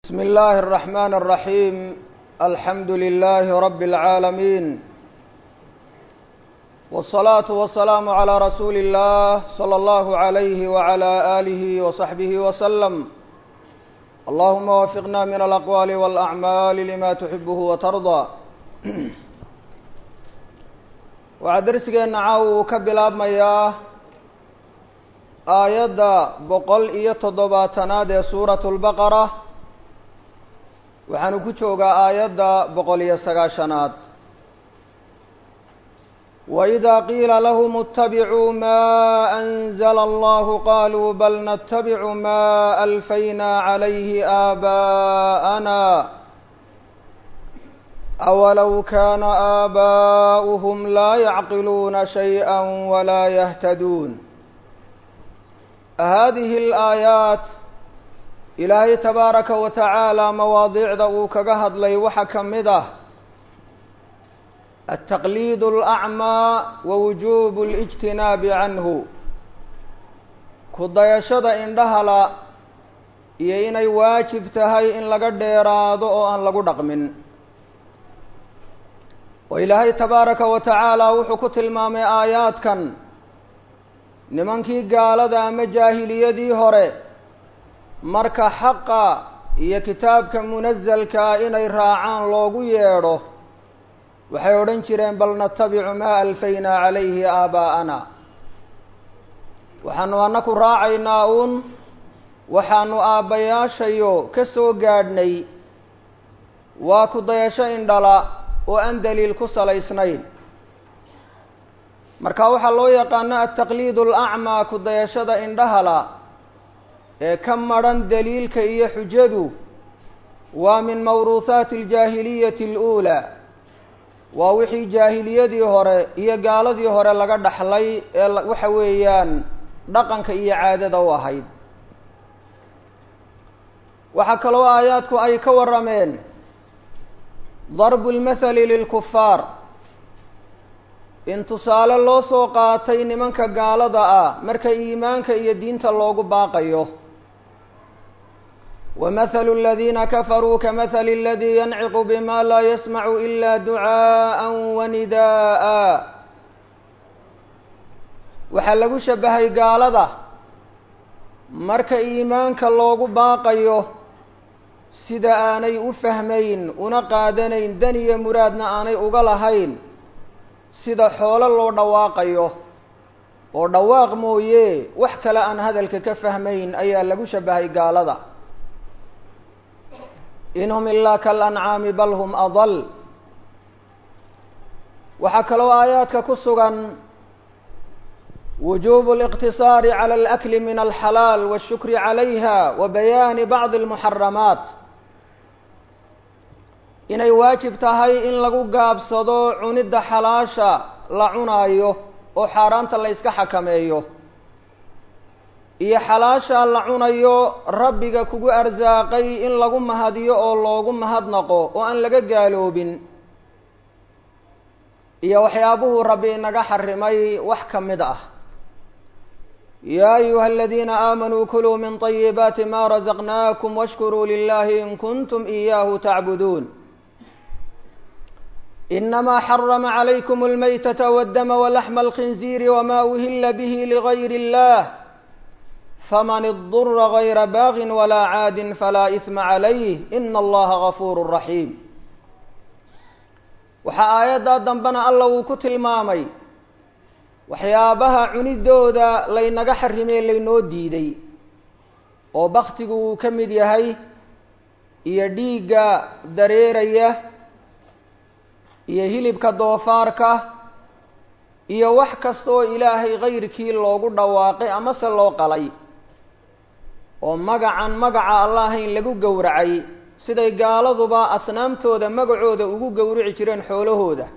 بسم الله الرحمن الرحيم الحمد لله رب العالمين والصلاة والسلام على رسول الله صلى الله عليه وعلى آله وصحبه وسلم اللهم وفقنا من الأقوال والأعمال لما تحبه وترضى waxaa darsigeena caawa uu ka bilaabmayaa aayadda boqol iyo toddobaatanaad ee suuratu lbaqara waxaanu ku joogaa aayadda boqol iyo sagaashanaad waidaa qiila lahum اtabicuu ma anzla allahu qaluu bal natabicu ma alfayna calayhi aabaa'ana awalow kaana aabaa'uhum laa yacqiluuna shayئa walaa yahtaduun hadihi اlaayaat ilaahay tabaaraka wa tacaala mawaadiicda uu kaga hadlay waxaa ka mid ah altaqliid اlacmaa wa wujuubu اlijtinaabi canhu ku dayashada indhahala iyo inay waajib tahay in laga dheeraado oo aan lagu dhaqmin oo ilaahay tabaaraka wa tacaala wuxuu ku tilmaamay aayaadkan nimankii gaalada ama jaahiliyadii hore marka xaqa iyo kitaabka munasalkaa inay raacaan loogu yeedho waxay odhan jireen bal natabicu maa alfaynaa calayhi aabaa'ana waxaanu annaku raacaynaa uun waxaanu aabbayaashayo ka soo gaadhnay waa ku dayasho indhala oo aan daliil ku salaysnayn marka waxaa loo yaqaano altaqliid alacmaa ku dayashada indhahala ee ka madrhan daliilka iyo xujadu waa min mawruuhaati aljaahiliyati aluulaa waa wixii jaahiliyadii hore iyo gaaladii hore laga dhaxlay ee waxa weeyaan dhaqanka iyo caadada u ahayd waxaa kaloo aayaadku ay ka warrameen darbu lmathali lilkufaar in tusaale loo soo qaatay nimanka gaalada ah marka iimaanka iyo diinta loogu baaqayo wamahalu aladiina kafaruu kamahali aladii yanciqu bima laa yasmacu ila ducaaءa wanida'a waxaa lagu shabahay gaalada marka iimaanka loogu baaqayo sida aanay u fahmayn una qaadanayn dan iyo muraadna aanay uga lahayn sida xoolo loo dhawaaqayo oo dhawaaq mooye wax kale aan hadalka ka fahmayn ayaa lagu shabahay gaalada in hum ilaa kalancaami bal hum adal waxaa kaloo aayaadka ku sugan wujubu اliqtisaari cala alakli min alxalaal wاshukri calayha wa bayaani bacdi اlmuxaramaat inay waajib tahay in lagu gaabsado cunidda xalaasha la cunaayo oo xaaraanta la yska xakameeyo iyo xalaasha la cunayo rabbiga kugu arsaaqay in lagu mahadiyo oo loogu mahadnaqo oo aan laga gaaloobin iyo waxyaabuhuu rabbi inaga xarimay wax ka mid ah yaa ayuha aladiina aamanuu kuluu min طayibaati ma razaqnaakum washkuruu lilahi in kuntum iyahu tacbuduun inama xarama calaykum almaytata waddama walaxma alkhinziiri wama uhila bihi ligayr اllah faman idura gayra baagin walaa caadin falaa isma calayh ina allaha gafuuru raxiim waxaa aayaddaa dambena alla uu ku tilmaamay waxyaabaha cunidooda laynaga xarimee laynoo diiday oo baktigu uu ka mid yahay iyo dhiigga dareeraya iyo hilibka doofaarka iyo wax kasta oo ilaahay kayrkii loogu dhawaaqay amase loo qalay oo magacan magaca allahayn lagu gowracay siday gaaladuba asnaamtooda magacooda ugu gowrici jireen xoolahooda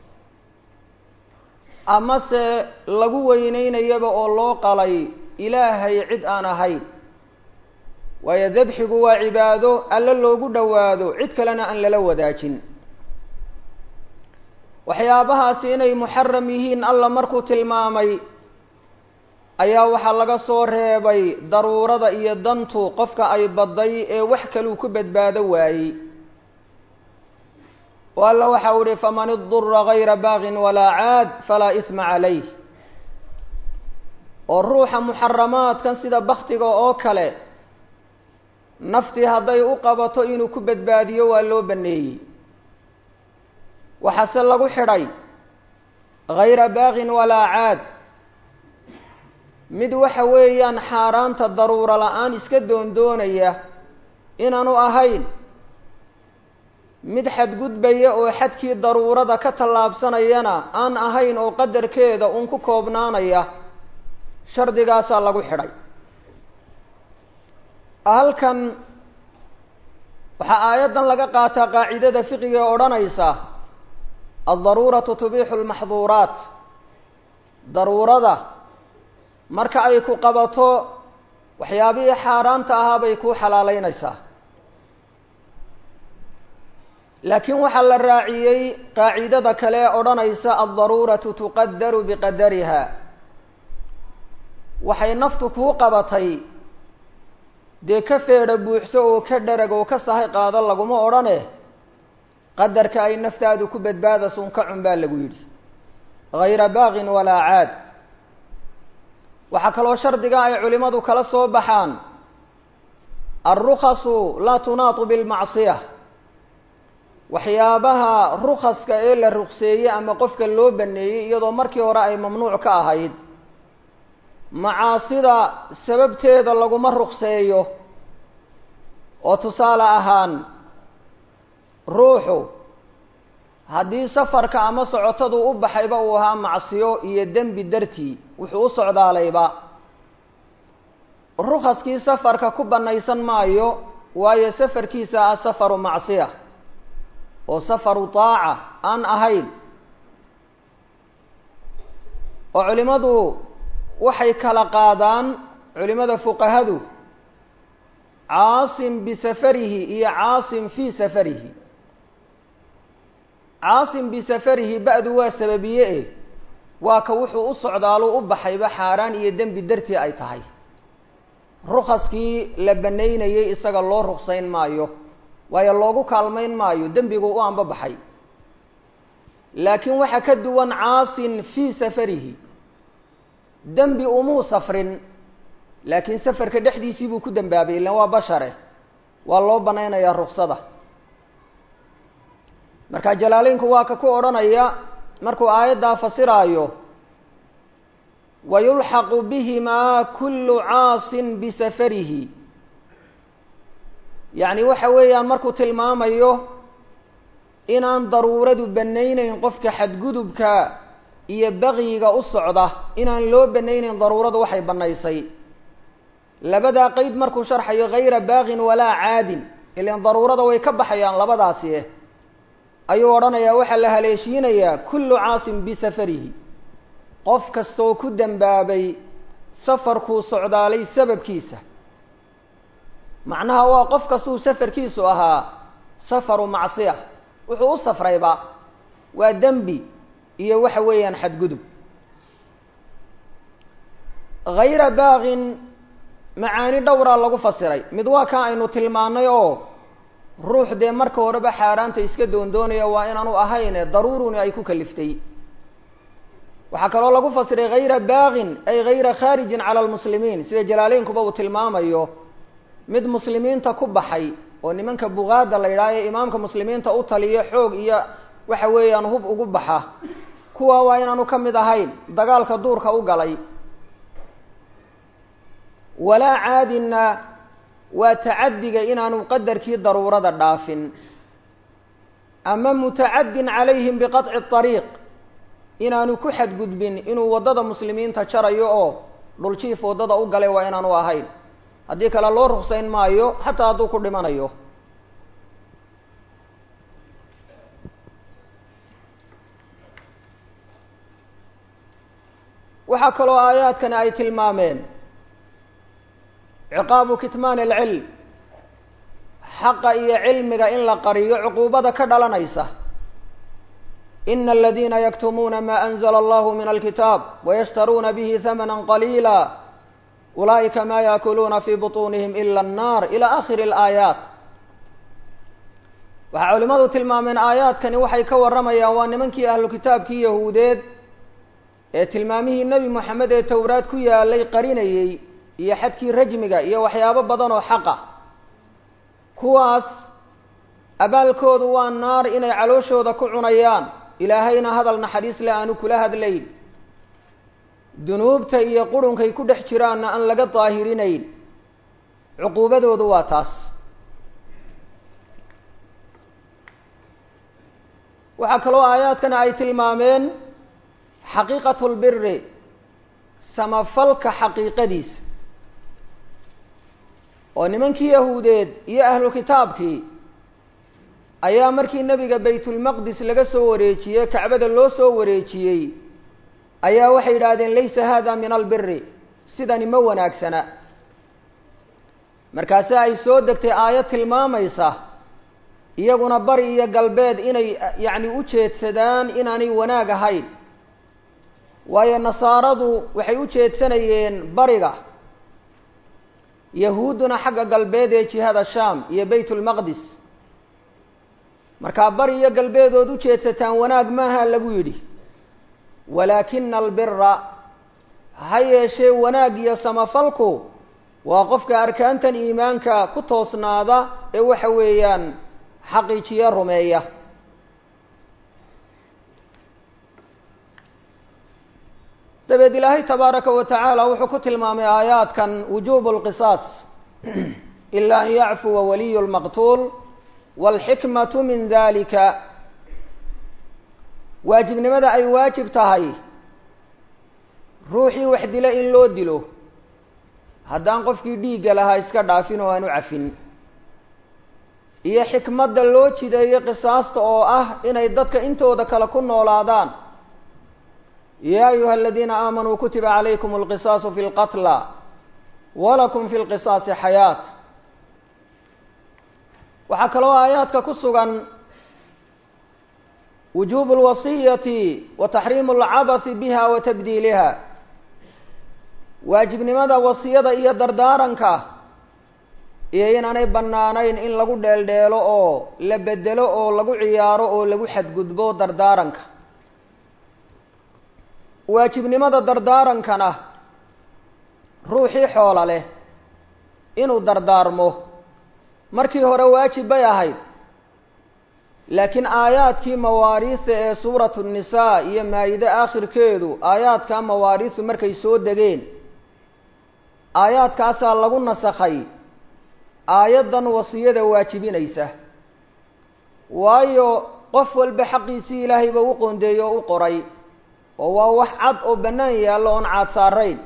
amase lagu weyneynayaba oo loo qalay ilaahay cid aan ahayn waayo dabxigu waa cibaado alle loogu dhowaado cid kalena aan lala wadaajin waxyaabahaasi inay muxaram yihiin alla markuu tilmaamay ayaa waxaa laga soo reebay daruurada iyo dantu qofka ay badday ee wax kaluu ku badbaado waayey oo alla waxa u ihi faman idura gayra baagin walaa caad falaa isma calayh oo ruuxa muxaramaadkan sida baktiga oo kale naftii hadday u qabato inuu ku badbaadiyo waa loo baneeyey waxaase lagu xidhay gayra baagin walaa caad mid waxa weeyaan xaaraanta daruuro la-aan iska doondoonaya inaanu ahayn mid xadgudbaya oo xadkii daruurada ka tallaabsanayana aan ahayn oo qadarkeeda uun ku koobnaanaya shardigaasaa lagu xidhay halkan waxaa aayaddan laga qaataa qaacidada fiqiga ee odhanaysa aldaruuratu tubixu lmaxduuraat daruurada marka ay ku qabato waxyaabihii xaaraanta ahaa bay kuu xalaaleynaysaa laakiin waxaa la raaciyey qaacidada kale ee odhanaysa aldaruuratu tuqadaru biqadariha waxay naftu kuu qabatay dee ka feedha buuxso oo ka dharag oo ka sahay qaado laguma odhane qadarka ay naftaadu ku badbaadasun ka cun baa lagu yidhi gayra baaqin walaa caad waxaa kaloo shardiga ay culimmadu kala soo baxaan alrukhasu laa tunaatu bilmacsiya waxyaabaha rukhaska ee la rukseeyey ama qofka loo baneeyey iyadoo markii hore ay mamnuuc ka ahayd macaasida sababteeda laguma rukseeyo oo tusaale ahaan ruuxu haddii safarka ama socotadu u baxayba uu ahaa macsiyo iyo dembi dartii wuxuu u socdaalayba rukhaskii safarka ku bannaysan maayo waayo safarkiisa ah safaru macsiya oo safaru taaca aan ahayn oo culimmadu waxay kala qaadaan culimada fuqahadu caasim bisafarihi iyo caasim fii safarihi caasim bisafarihi ba-du waa sababiye e waa ka wuxuu u socdaalo u baxayba xaaraan iyo dembi dartii ay tahay rukhaskii la banaynayay isaga loo ruksayn maayo waayo loogu kaalmayn maayo dembigu u anba baxay laakiin waxaa ka duwan caasin fii safarihi dembi umuu safrin laakiin safarka dhexdiisii buu ku dembaabay ilan waa bashare waa loo banaynayaa ruksada marka jalaaleynku waa ka ku odhanaya markuu aayaddaa fasiraayo wayulxaqu bihimaa kullu caasin bisafarihi yacni waxa weeyaan markuu tilmaamayo inaan daruuradu banayneyn qofka xadgudubka iyo bakyiga u socda inaan loo banayneyn daruuradu waxay bannaysay labadaa qeyd markuu sharxayo hayra baaqin walaa caadin ilan daruurada way ka baxayaan labadaasi eh ayuu odhanayaa waxaa la haleeshiinayaa kullu caasin bisafarihi qof kastoo ku dembaabay safarkuu socdaalay sababkiisa macnaha waa qof kastuu safarkiisu ahaa safaru macsiya wuxuu u safrayba waa dembi iyo waxa weeyaan xadgudub hayra baaqin macaani dhowraa lagu fasiray mid waa kaa aynu tilmaanay oo ruux dee marka horeba xaaraanta iska doondoonaya waa inaanu ahayne daruuruni ay ku kaliftay waxaa kaloo lagu fasiray hayra baaqin ay hayra khaarijin cala almuslimiin sida jalaaleynkuba uu tilmaamayo mid muslimiinta ku baxay oo nimanka bugaada la yidhaha ee imaamka muslimiinta u taliyo xoog iyo waxa weeyaan hub ugu baxa kuwa waa inaanu ka mid ahayn dagaalka duurka u galay walaa caadinna waa tacadiga inaanu qadarkii daruurada dhaafin ama mutacadin calayhim biqaطci ariiq inaanu ku xadgudbin inuu waddada muslimiinta jarayo oo dhuljiif waddada u galay waa inaanu ahayn haddii kale loo ruksayn maayo xataa hadduu ku dhimanayo waxaa kaloo aayaadkani ay tilmaameen ciqaabu kitmaan alcilm xaqa iyo cilmiga in la qariyo cuquubada ka dhalanaysa ina aladiina yaktumuuna ma anzla allahu min alkitaab wayashtaruuna bihi hamana qaliila ulaa'ika ma yaakuluuna fi buطunihim ila annar ila akhiri alaayaat waxaa culimmadu tilmaameen aayaadkani waxay ka warramayaan waa nimankii ahlu kitaabkii yahuudeed ee tilmaamihii nebi moxamed ee towraad ku yaalay qarinayey iyo xadkii rajmiga iyo waxyaabo badan oo xaqa kuwaas abaalkoodu waa naar inay calooshooda ku cunayaan ilaahayna hadal naxariis le aanu kula hadlayn dunuubta iyo qurunkay ku dhex jiraanna aan laga daahirinayn cuquubadoodu waa taas waxaa kaloo aayaadkana ay tilmaameen xaqiiqatu lbiri samafalka xaqiiqadiisa oo nimankii yahuudeed iyo ahlu kitaabkii ayaa markii nebiga baytulmaqdis laga soo wareejiyey kacbada loo soo wareejiyey ayaa waxay yidhaahdeen laysa hada min albiri sidani ma wanaagsana markaase ay soo degtay aayad tilmaamaysa iyaguna bari iyo galbeed inay yacni u jeedsadaan inaanay wanaag ahayn waayo nasaaradu waxay u jeedsanayeen bariga yahuudduna xagga galbeed ee jihada shaam iyo baytulmaqdis markaa bari iyo galbeedood u jeedsataan wanaag maaha lagu yidhi walaakina albira ha yeeshee wanaag iyo samafalku waa qofka arkaantan iimaanka ku toosnaada ee waxa weeyaan xaqiijiyo rumeeya dabeed ilaahay tabaaraka wa tacaala wuxuu ku tilmaamay aayaadkan wujubu lqisaas ila an yacfuwa waliyu lmaqtuul waalxikmatu min dalika waajibnimada ay waajib tahay ruuxii wax dila in loo dilo haddaan qofkii dhiigga lahaa iska dhaafin oo aan u cafin iyo xikmadda loo jideeyo qisaasta oo ah inay dadka intooda kale ku noolaadaan ya ayuha aladiina aamanuu kutiba calaykum alqisaasu fi lqatla walakum fi lqisaasi xayaat waxaa kaloo aayaadka ku sugan wujubu lwasiyati wa taxriimu alcabathi biha wa tabdiiliha waajibnimada wasiyada iyo dardaaranka iyo inaanay bannaanayn in lagu dheeldheelo oo la bedelo oo lagu ciyaaro oo lagu xadgudbo dardaaranka waajibnimada dardaarankana ruuxii xoola leh inuu dardaarmo markii hore waajib bay ahayd laakiin aayaadkii mawaariista ee suuratu nisaa iyo maayide aakhirkeedu aayaadkaa mawaariistu markay soo degeen aayaadkaasaa lagu nasakhay aayaddan wasiyada waajibinaysa waayo qof walba xaqiisii ilaahayba u qoondeeyey oo u qoray oo waa wax cad oo bannaan yaallo oon caad saarayn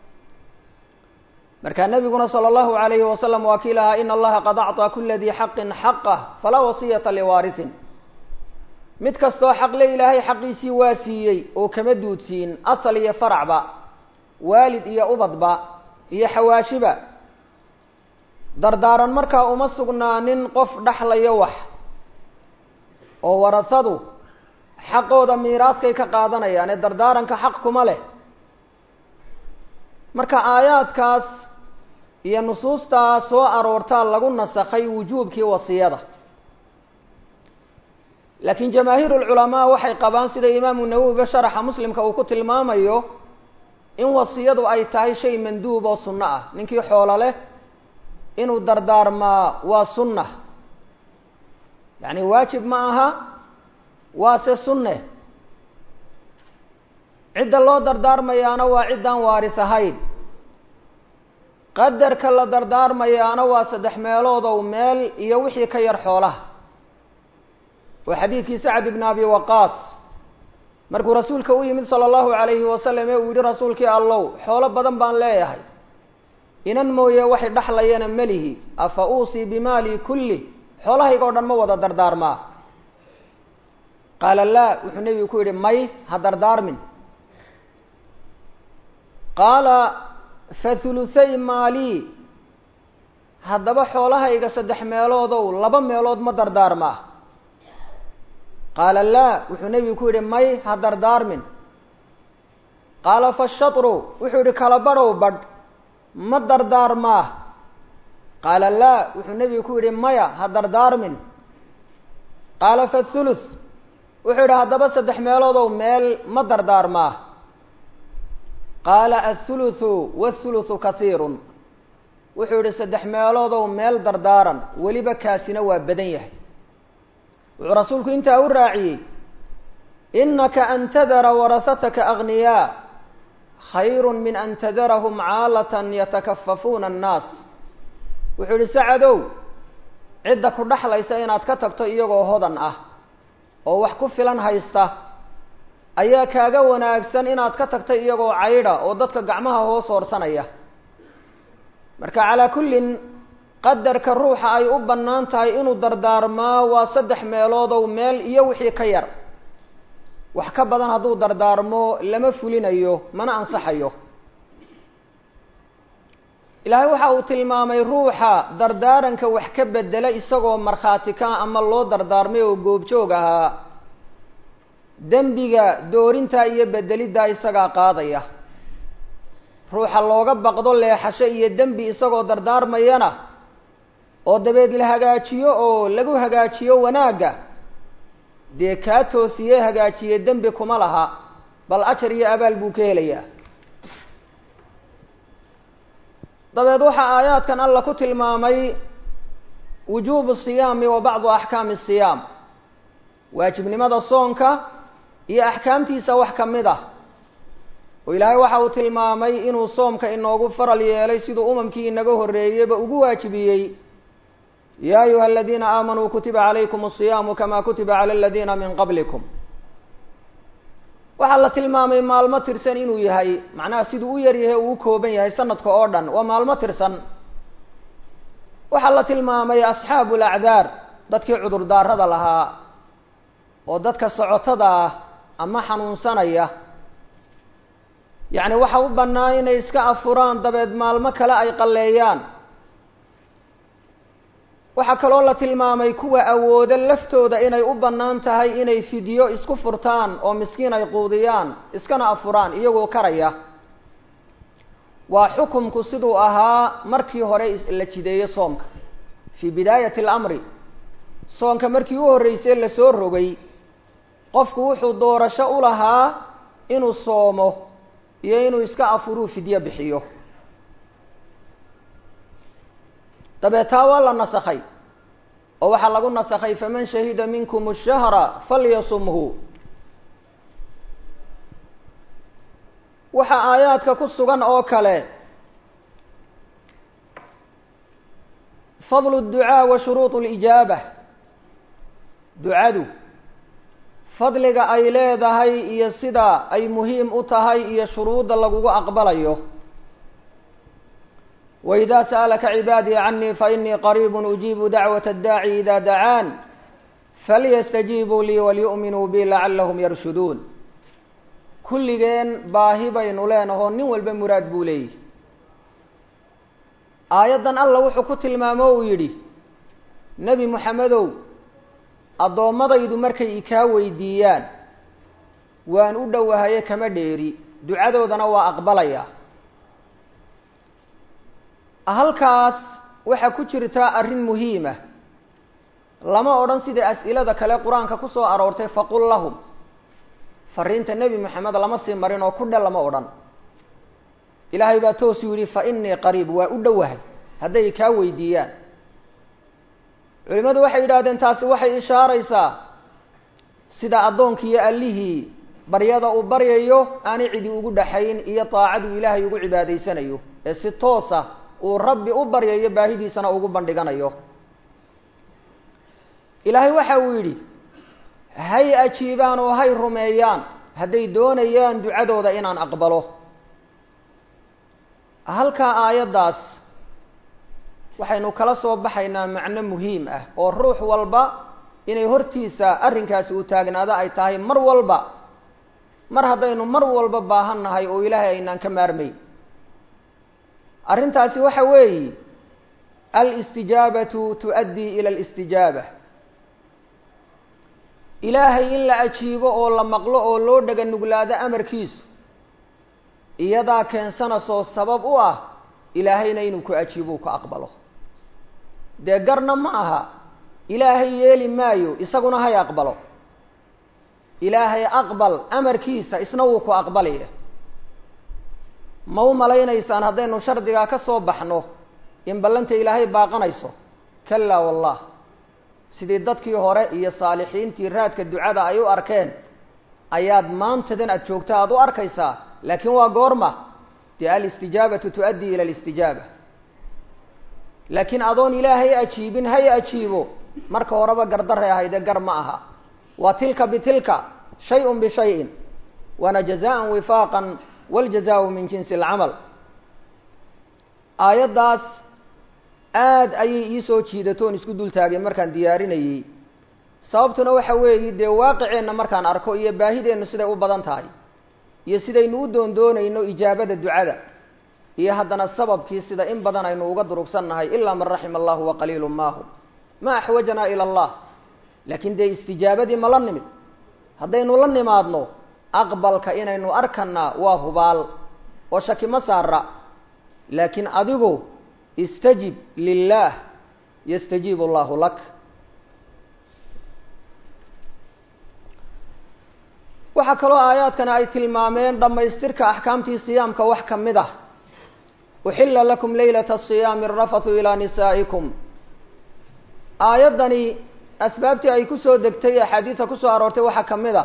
markaa nebiguna sala allahu alayhi wasalam waa kii lahaa ina allaha qad acطaa kula dii xaqin xaqah falaa wasiyata liwaarihin mid kastoo xaqle ilaahay xaqiisii waa siiyey oo kama duudsiin asal iyo faracba waalid iyo ubadba iyo xawaashiba dardaaran markaa uma sugnaanin qof dhaxlayo wax oo warasadu xaqooda miiraadkay ka qaadanayaan ee dardaaranka xaq kuma leh marka aayaadkaas iyo nusuustaa soo aroortaa lagu nasakhay wujuubkii wasiyada laakiin jamaahiir ulculamaa waxay qabaan sida imaamu nawowiba sharaxa muslimka uu ku tilmaamayo in wasiyadu ay tahay shay manduub oo sunno ah ninkii xoolo leh inuu dardaarmaa waa sunna yacni waajib ma aha waase sunne cidda loo dardaarmayaana waa ciddaan waaris ahayn qadarka la dardaarmayaana waa saddex meelood ow meel iyo wixii ka yar xoolaha oo xadiidkii sacd ibn abi waqaas markuu rasuulka u yimid sala allahu calayhi wasalam ee uu yihi rasuulkii allow xoolo badan baan leeyahay inan mooye waxay dhaxlayana melihi afa uusii bimaali kulli xoolahayga o dhan ma wada dardaarmaa qaala laa wuxuu nebigu ku yidhi may ha dardaarmin qaala fa hulusay maalii haddaba xoolahayga saddex meeloodow laba meelood ma dardaarmaa qaala laa wuxuu nebigu ku yidhi may ha dardaarmin qaala fashatru wuxuu yidhi kala badhow badh ma dardaarmaa qaala laa wuxuu nebigu ku yidhi maya ha dardaarmin qaala fathuluth wuxuu yidhi haddaba saddex meeloodow meel ma dardaarmaa qaala athuluthu wathuluthu kasiirun wuxuu yidhi saddex meeloodow meel dardaaran weliba kaasina waa badan yahay wuxuu rasuulku intaa u raaciyey inaka an tadara warasataka agniyaa khayru min an tadarahum caalatan yatakafafuuna annaas wuxuu yidhi sacadow cidda ku dhexlaysa inaad ka tagto iyagoo hodan ah oo wax ku filan haysta ayaa kaaga wanaagsan inaad ka tagta iyagoo caydha oo dadka gacmaha hoos hoorsanaya marka calaa kullin qadarka ruuxa ay u bannaan tahay inuu dardaarmaa waa saddex meeloodow meel iyo wixii ka yar wax ka badan hadduu dardaarmo lama fulinayo mana ansaxayo ilaahay waxa uu tilmaamay ruuxa dardaaranka wax ka bedela isagoo markhaati ka ama loo dardaarmay oo goobjoog ahaa dembiga doorintaa iyo bedeliddaa isagaa qaadaya ruuxa looga baqdo leexasho iyo dembi isagoo dardaarmayana oo dabeed la hagaajiyo oo lagu hagaajiyo wanaagga dee kaa toosiye hagaajiye dembi kuma laha bal ajar iyo abaal buu ka helayaa dabeed waxaa aayaadkan alla ku tilmaamay wujuubu siyaami wa bacdu axkaami siyaam waajibnimada soonka iyo axkaamtiisa wax ka mid ah oo ilaahay waxa uu tilmaamay inuu soomka inoogu faral yeelay siduu umamkii inaga horreeyeyba ugu waajibiyey ya ayuha aladiina aamanuu kutiba calaykum asiyaamu kama kutiba cala aladiina min qablikum waxaa la tilmaamay maalmo tirsan inuu yahay macnaha siduu u yar yahay uu u kooban yahay sanadka oo dhan waa maalmo tirsan waxaa la tilmaamay asxaabu lacdaar dadkii cudurdaarada lahaa oo dadka socotada ah ama xanuunsanaya yacni waxa u bannaan inay iska afuraan dabeed maalmo kale ay qalleeyaan waxaa kaloo la tilmaamay kuwa awooda laftooda inay u bannaan tahay inay fidyo isku furtaan oo miskiin ay quudiyaan iskana afuraan iyagoo karaya waa xukumku siduu ahaa markii hore la jideeyey soomka fii bidaayati alamri soonka markii u horreysay lasoo rogay qofku wuxuu doorasho u lahaa inuu soomo iyo inuu iska afuruu fidyo bixiyo dabeetaa waa la nasakhay oo waxaa lagu nasakhay faman shahida minkum ashahra falyasumhu waxaa aayaadka ku sugan oo kale fadlu اducaa wa shuruuط اlijaaba ducadu fadliga ay leedahay iyo sida ay muhiim u tahay iyo shuruudda lagugu aqbalayo وإذا سألك عباadي عني فإني قريب أجيب دعوة الداعي إذا دعاn فlيستجيبوا lii وlيؤmiنوا bي لعلهم يرشhdوn kulligeen baahi baynu leenaho nin walba muraad buu leeyihi aayaddan alla wuxuu ku tilmaamo uu yidhi nebi moxamedow addoommadaydu markay ikaa weydiiyaan waan u dhowahaye kama dheeri ducadoodana waa aqbalaya halkaas waxaa ku jirta arrin muhiima lama odhan sida as'ilada kale qur-aanka ku soo aroortay faqul lahum fariinta nebi moxamed lama sii marin oo ku dhe lama odhan ilaahay baa toosuu yidhi fa innii qariib waa u dhowahay hadday kaa weydiiyaan culimmadu waxay yidhahdeen taasi waxay ishaaraysaa sida addoonkiiyo allihii baryada uu baryayo aanay cidi ugu dhaxayn iyo daacaduu ilaahay ugu cibaadaysanayo ee si toosa uu rabbi u baryayo baahidiisana ugu bandhiganayo ilaahay waxa uu yidhi hay ajiibaan oo hay rumeeyaan hadday doonayaan ducadooda inaan aqbalo halkaa aayaddaas waxaynu kala soo baxaynaa macno muhiim ah oo ruux walba inay hortiisa arrinkaasi u taagnaado ay tahay mar walba mar haddaynu mar walba baahan nahay oo ilaahay aynaan ka maarmayn arrintaasi waxa weeyi alistijaabatu tu'addii ila alistijaaba ilaahay in la ajiibo oo la maqlo oo loo dhaga nuglaado amarkiisu iyadaa keensanaysoo sabab u ah ilaahayna inuu ku ajiibo u ku aqbalo dee garna ma aha ilaahay yeeli maayo isaguna hay aqbalo ilaahay aqbal amarkiisa isna wuu ku aqbalaya ma u malaynaysaan haddaynu shardigaa ka soo baxno in ballanta ilaahay baaqanayso kalaa wallah sidii dadkii hore iyo saalixiintii raadka ducada ay u arkeen ayaad maantadan aada joogta aada u arkaysaa laakiin waa goorma dee alistijaabatu tu'addii ila alistijaaba laakiin adoon ilaahay ajiibin hay ajiibo marka horeba gardaray ahaydee gar ma aha waa tilka bitilka shay-un bishayin waana jazaan wifaaqan waljazaau min jinsi alcamal aayaddaas aada ayay iisoo jiidatoon isku dul taagay markaan diyaarinayey sababtuna waxa weeye dee waaqiceenna markaan arko iyo baahideennu siday u badan tahay iyo sidaynu u doondoonayno ijaabada ducada iyo haddana sababkii sida in badan aynu uga durugsannahay ilaa man raxima allahu wa qaliilu maahu ma axwajanaa ila allah laakiin dee istijaabadii ma la nimid haddaynu la nimaadno aqbalka inaynu arkanaa waa hubaal oo shaki ma saara laakiin adigu istajib lilah yastajiib allahu lak waxaa kaloo aayaadkani ay tilmaameen dhammaystirka axkaamtii siyaamka wax ka mid ah uxila lakum leylata asiyaami arafathu ilaa nisaa'ikum aayaddani asbaabtii ay kusoo degtay axaadiidta kusoo aroortay waxaa ka mid ah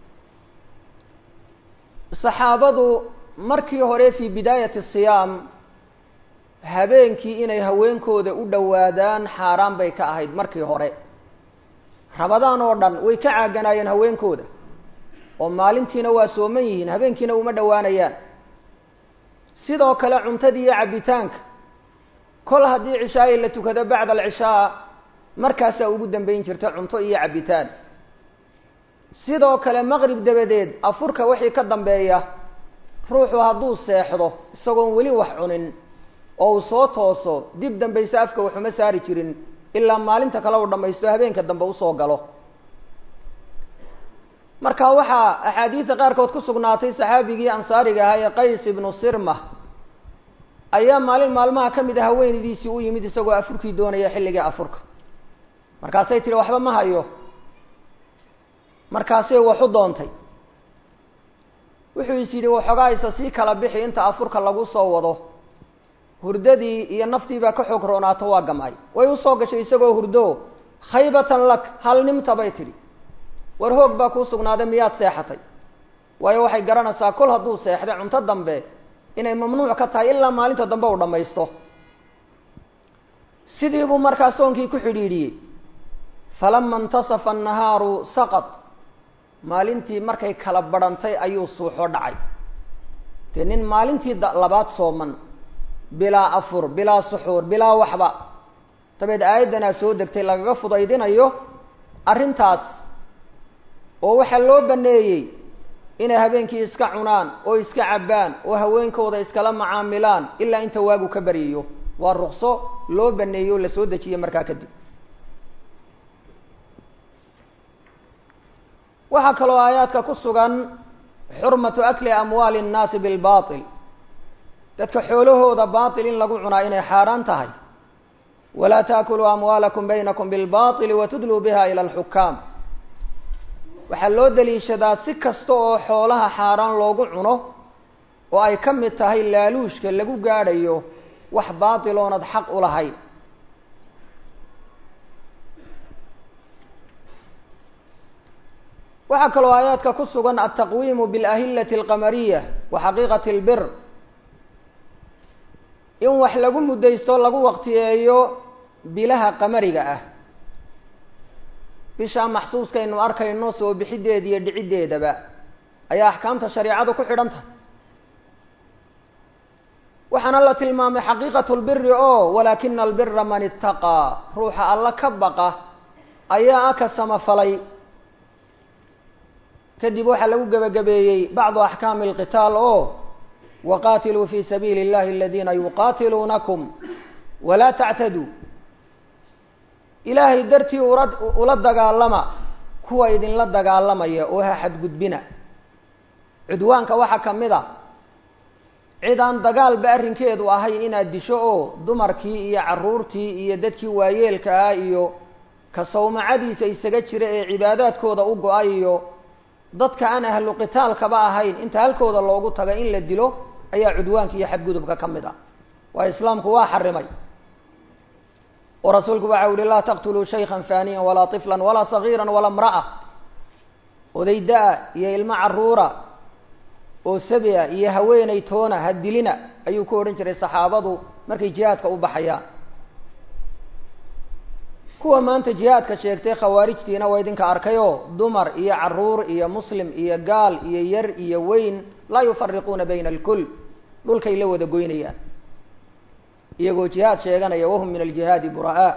saxaabadu markii hore fii bidaayati siyaam habeenkii inay haweenkooda u dhowaadaan xaaraan bay ka ahayd markii hore rabadaan oo dhan way ka caaganaayeen haweenkooda oo maalintiina waa sooman yihiin habeenkiina uma dhowaanayaan sidoo kale cuntadii iyo cabbitaanka kol haddii cishaayi la tukado bacda alcishaa markaasaa ugu dambeyn jirta cunto iyo cabbitaan sidoo kale maqrib dabadeed afurka wixii ka dambeeya ruuxu hadduu seexdo isagoon weli wax cunin oo uu soo tooso dib dambayse afka waxuma saari jirin ilaa maalinta kale uu dhammaysto habeenka dambe usoo galo marka waxaa axaadiidta qaarkood ku sugnaatay saxaabigii ansaariga ahaa ee qays ibnu sirma ayaa maalin maalmaha ka mid a haweenaydiisii u yimid isagoo afurkii doonaya xilligii afurka markaasay tihi waxba ma hayo markaasay waxu doontay wuxuu is yidhi waxoogaa isa sii kala bixi inta afurka lagu soo wado hurdadii iyo naftiibaa ka xoog roonaato waa gamay way usoo gashay isagoo hurdo khaybatan lak hal nimta bay tidhi war hoog baa kuu sugnaaday miyaad seexatay waayo waxay garanaysaa kol hadduu seexday cunto dambe inay mamnuuc ka tahay ilaa maalinta dambe uu dhammaysto sidii buu markaa soonkii ku xidhiidhiyey falama intasafa annahaaru saqad maalintii markay kala badhantay ayuu suuxo dhacay dee nin maalintii labaad sooman bilaa afur bilaa suxuur bilaa waxba dabeed aayaddanaa soo degtay lagaga fudaydinayo arrintaas oo waxaa loo baneeyey inay habeenkii iska cunaan oo iska cabbaan oo haweenkooda iskala macaamilaan ilaa inta waagu ka baryayo waa rukso loo baneeyey oo lasoo dejiyey markaa kadib waxaa kaloo aayaadka ku sugan xurmatu akli amwaali innaasi bilbatil dadka xoolahooda baatil in lagu cunaa inay xaaraan tahay walaa taakuluu amwaalakum baynakum bilbaili watudluu biha ila alxukaam waxaa loo daliishadaa si kasta oo xoolaha xaaraan loogu cuno oo ay ka mid tahay laaluushka lagu gaadhayo wax baatil oonad xaq u lahayn waxaa kaloo aayaadka ku sugan altaqwiimu bialahillati alqamariya wa xaqiiqati albir in wax lagu muddaysto lagu waqtiyeeyo bilaha qamariga ah bishaa maxsuuskaynu arkayno soo bixideeda iyo dhiciddeedaba ayaa axkaamta shareicadu ku xidhan tahay waxaana la tilmaamay xaqiiqatu lbiri oo walaakina albira man itaqaa ruuxa alla ka baqa ayaa aka samafalay kadib waxaa lagu gebagabeeyey bacdu axkaami alqitaal oo waqaatiluu fi sabiili اllahi aladiina yuqaatiluunakum walaa tactaduu ilaahay dartii ula ula dagaalama kuwa idinla dagaalamaya oo ha xadgudbina cudwaanka waxaa ka mid a cid aan dagaalba arrinkeedu ahayn inaad disho oo dumarkii iyo carruurtii iyo dadkii waayeelka ah iyo ka sawmacadiisa isaga jira ee cibaadaadkooda u go-ay iyo dadka aan ahlu qitaalkaba ahayn inta halkooda loogu taga in la dilo ayaa cudwaanka iyo xadgudubka ka mid ah waa islaamku waa xarimay oo rasuulku waxa u yihi laa taqtuluu shaykan faniyan walaa طiflan walaa sagiira walaa mra'a oday da-a iyo ilmo caruura oo sabia iyo haweeney toona ha dilina ayuu ku odhan jiray saxaabadu markay jihaadka u baxayaan kuwa maanta jihaadka sheegtay khawaarijtiina waa idinka arkayoo dumar iyo caruur iyo muslim iyo gaal iyo yar iyo weyn laa yufariquuna bayna alkul dhulkay la wada goynayaan iyagoo jihaad sheeganaya wahum min aljihaadi bura'a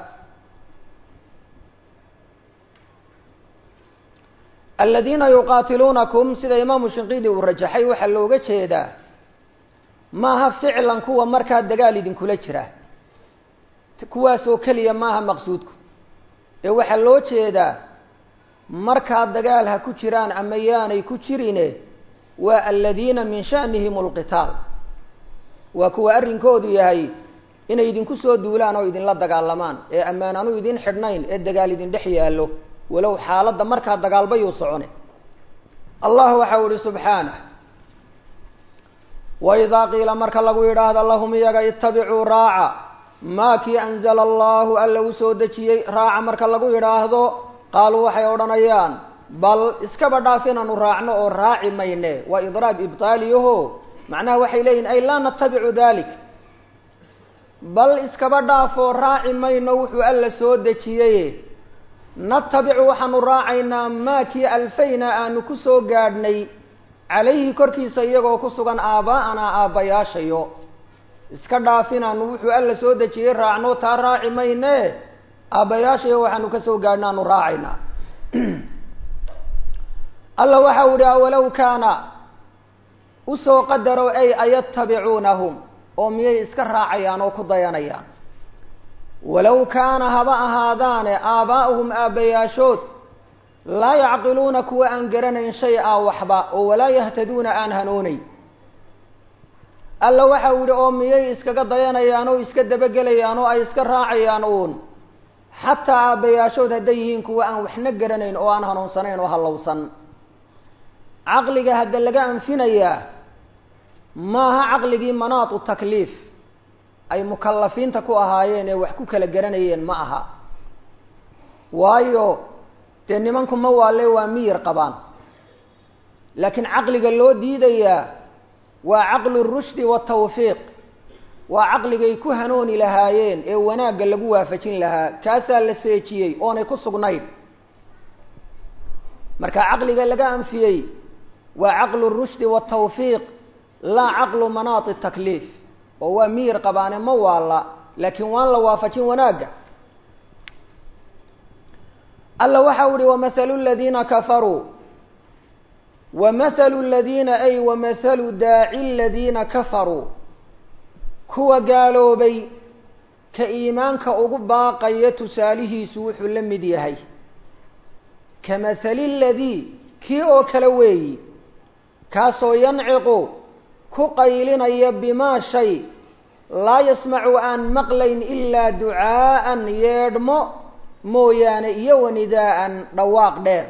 aladiina yuqaatiluunakum sida imaamu shinqidi uu rajaxay waxaa looga jeedaa maaha ficlan kuwa markaa dagaal idinkula jira kuwaasoo keliya maaha maqsuudku ee waxaa loo jeedaa markaa dagaal ha ku jiraan ama yaanay ku jirine waa aladiina min sha'nihim alqitaal waa kuwa arrinkoodu yahay inay idinku soo duulaan oo idinla dagaalamaan ee ammaan aanu idin xidhnayn ee dagaal idin dhex yaallo walow xaaladda markaa dagaalbayuu socone allah waxau ihi subxaanah waidaa qiila marka lagu yidhaahdo lahum iyaga itabicuu raaca maa kii anzala allahu alla u soo dejiyey raaca marka lagu yidhaahdo qaaluu waxay odhanayaan bal iskaba dhaaf inaanu raacno oo raaci mayne waa idraab ibtaaliyaho macnaha waxay leeyihin ay laa natabicu dalik bal iskaba dhaafoo raaci mayno wuxuu alla soo dejiyey natabicu waxaanu raacaynaa maa kii alfayna aanu ku soo gaadhnay calayhi korkiisa iyagoo ku sugan aaba'anaa aabbayaashayo iska dhaafinaanu wuxuu alla soo dejiyey raacno taa raaci mayne aabbayaashayo waxaanu ka soo gaadhna aanu raacaynaa alla waxa u ihi awalow kaana usoo qadaro ay ayatabicuunahum oo miyay iska raacayaan oo ku dayanayaan walow kaana haba ahaadaane aabaa'uhum aabbayaashood laa yacqiluuna kuwa aan garanayn shay a waxba oo walaa yahtaduuna aan hanuunayn alla waxa uu yihi oo miyay iskaga dayanayaan oo iska dabagelayaan oo ay iska raacayaan uun xataa aabbayaashood hadday yihiin kuwa aan waxna garanayn oo aan hanuunsanayn oo hallowsan caqliga hadda laga anfinayaa maaha caqligii manaatu takliif ay mukalafiinta ku ahaayeen ee wax ku kala garanayeen ma aha waayo dee nimanku ma waalle waa miyir qabaan laakiin caqliga loo diidayaa waa caqlu rushdi watawfiiq waa caqligay ku hanuuni lahaayeen ee wanaagga lagu waafajin lahaa kaasaa la seejiyey oonay ku sugnayn marka caqliga laga anfiyey waa caqlu rushdi watawfiiq laa caqlu manaati takliif oo waa miyir qabaane ma waalla laakiin waan la waafajin wanaagga alla waxa u ihi wamahalu ladiina kafaruu wamahalu ladiina ay wamahalu daaci ladiina kafaruu kuwa gaaloobay ka iimaanka ugu baaqaya tusaalihiisu wuxuu la mid yahay ka mahali ladii kii oo kale weeyi kaasoo yanciqu ku qaylinaya bimaa shay laa yasmacu aan maqlayn ilaa ducaa'an yeedhmo mooyaane iyo wanidaa'an dhawaaq dheer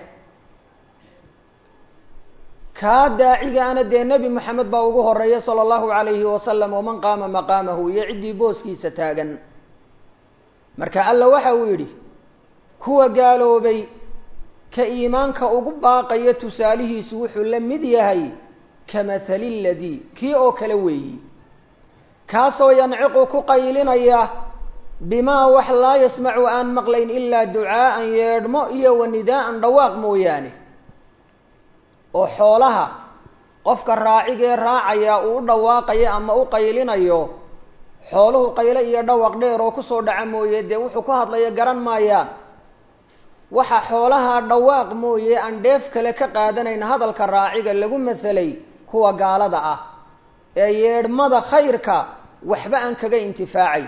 kaa daacigaana dee nebi moxamed baa ugu horeeya sala allahu calayhi wasalam waman qaama maqaamahu iyo ciddii booskiisa taagan marka alla waxa uu yidhi kuwa gaaloobay ka iimaanka ugu baaqaya tusaalihiisu wuxuu la mid yahay kamahali ladii kii oo kale weeyi kaasoo yanciqu ku qaylinaya bimaa wax laa yasmacu aan maqlayn ilaa ducaa'an yeedhmo iyo wanidaa'an dhawaaq mooyaane oo xoolaha qofka raacigee raacaya uu u dhawaaqayo ama u qaylinayo xooluhu qayle iyo dhawaq dheer oo kusoo dhaca mooye dee wuxuu ku hadlaya garan maayaan waxa xoolaha dhawaaq mooye aan dheef kale ka qaadanayn hadalka raaciga lagu masalay kuwa gaalada ah ee yeedhmada khayrka waxba aan kaga intifaacayn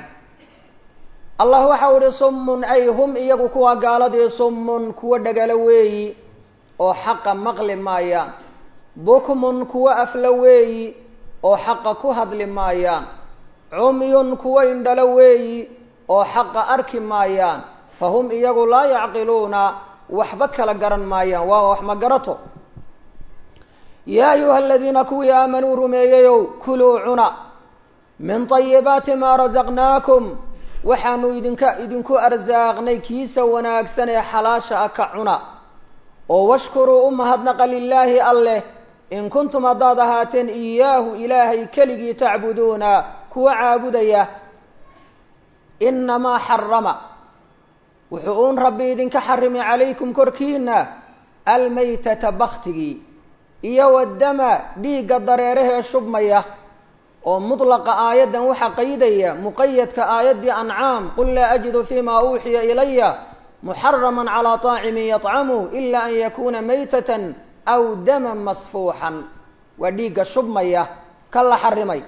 allah waxa u ihi summun ay hum iyagu kuwa gaaladii summun kuwa dhagalo weeyi oo xaqa maqli maayaan bukmun kuwo afla weeyi oo xaqa ku hadli maayaan cumyun kuwo indhalo weeyi oo xaqa arki maayaan fahum iyagu laa yacqiluuna waxba kala garan maayaan waa wax ma garato yaa ayuha aladiina kuwii aamanuu rumeeyeyow kuluu cuna min طayibaati maa rasaqnaakum waxaanu idinka idinku arsaaqnay kiisa wanaagsan ee xalaasha ah ka cuna oo washkuruu u mahadnaqa lilaahi alleh in kuntum haddaad ahaateen iyaahu ilaahay keligii tacbuduuna kuwa caabudaya inamaa xarama wuxuu uun rabbi idinka xarimay calaykum korkiina almaytata baktigii iyo waddama dhiigga dareerahee shubmaya oo mudlaqa aayaddan waxaa qaydaya muqayadka aayaddii ancaam qul laa ajidu fima uuxiya ilaya muxaraman calaa طaacimin yطcamu ila an yakuna maytatan aw daman masfuuxan waa dhiigga shubmaya ka la xarimay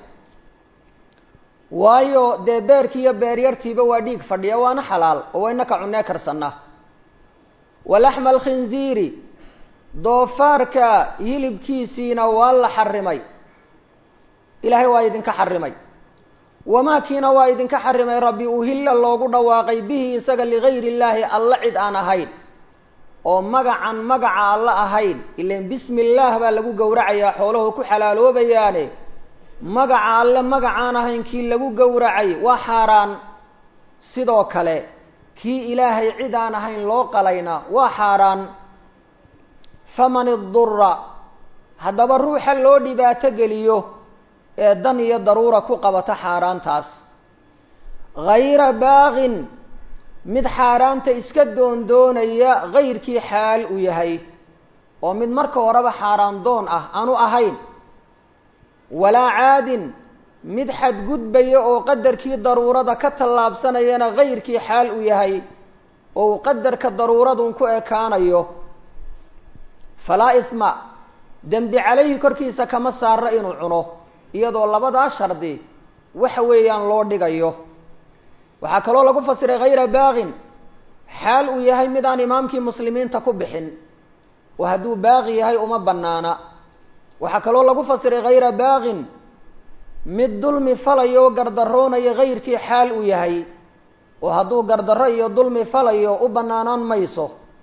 waayo dee beerkii iyo beeryartiiba waa dhiig fadhiya waana xalaal oo wayna ka cunee karsanaa walaxma alkhinziiri doofaarka hilibkiisiina waa la xarimay ilaahay waa idinka xarimay wamaakiina waa idinka xarimay rabbi uhilla loogu dhawaaqay bihi isaga ligayri illaahi alla cid aan ahayn oo magacan magaca alla ahayn ilan bismi illaah baa lagu gowracayaa xooluhu ku xalaaloobayaane magaca alle magacaan ahayn kii lagu gowracay waa xaaraan sidoo kale kii ilaahay cid aan ahayn loo qalayna waa xaaraan faman idura haddaba ruuxa loo dhibaato geliyo ee dan iyo daruura ku qabata xaaraantaas hayra baaqin mid xaaraanta iska doondoonaya kayrkii xaal u yahay oo mid marka horeba xaaraan doon ah aanu ahayn walaa caadin mid xadgudbaya oo qadarkii daruurada ka tallaabsanayana kayrkii xaal u yahay oo uu qadarka daruuradun ku ekaanayo falaa isma dembi calayhi korkiisa kama saaro inuu cuno iyadoo labadaa shardi waxa weeyaan loo dhigayo waxaa kaloo lagu fasiray hayra baaqin xaal uu yahay mid aan imaamkii muslimiinta ku bixin oo hadduu baaqi yahay uma bannaana waxaa kaloo lagu fasiray hayra baaqin mid dulmi falayo oo gardaroonaya kayrkii xaal uu yahay oo hadduu gardarro iyo dulmi falayo u bannaanaan mayso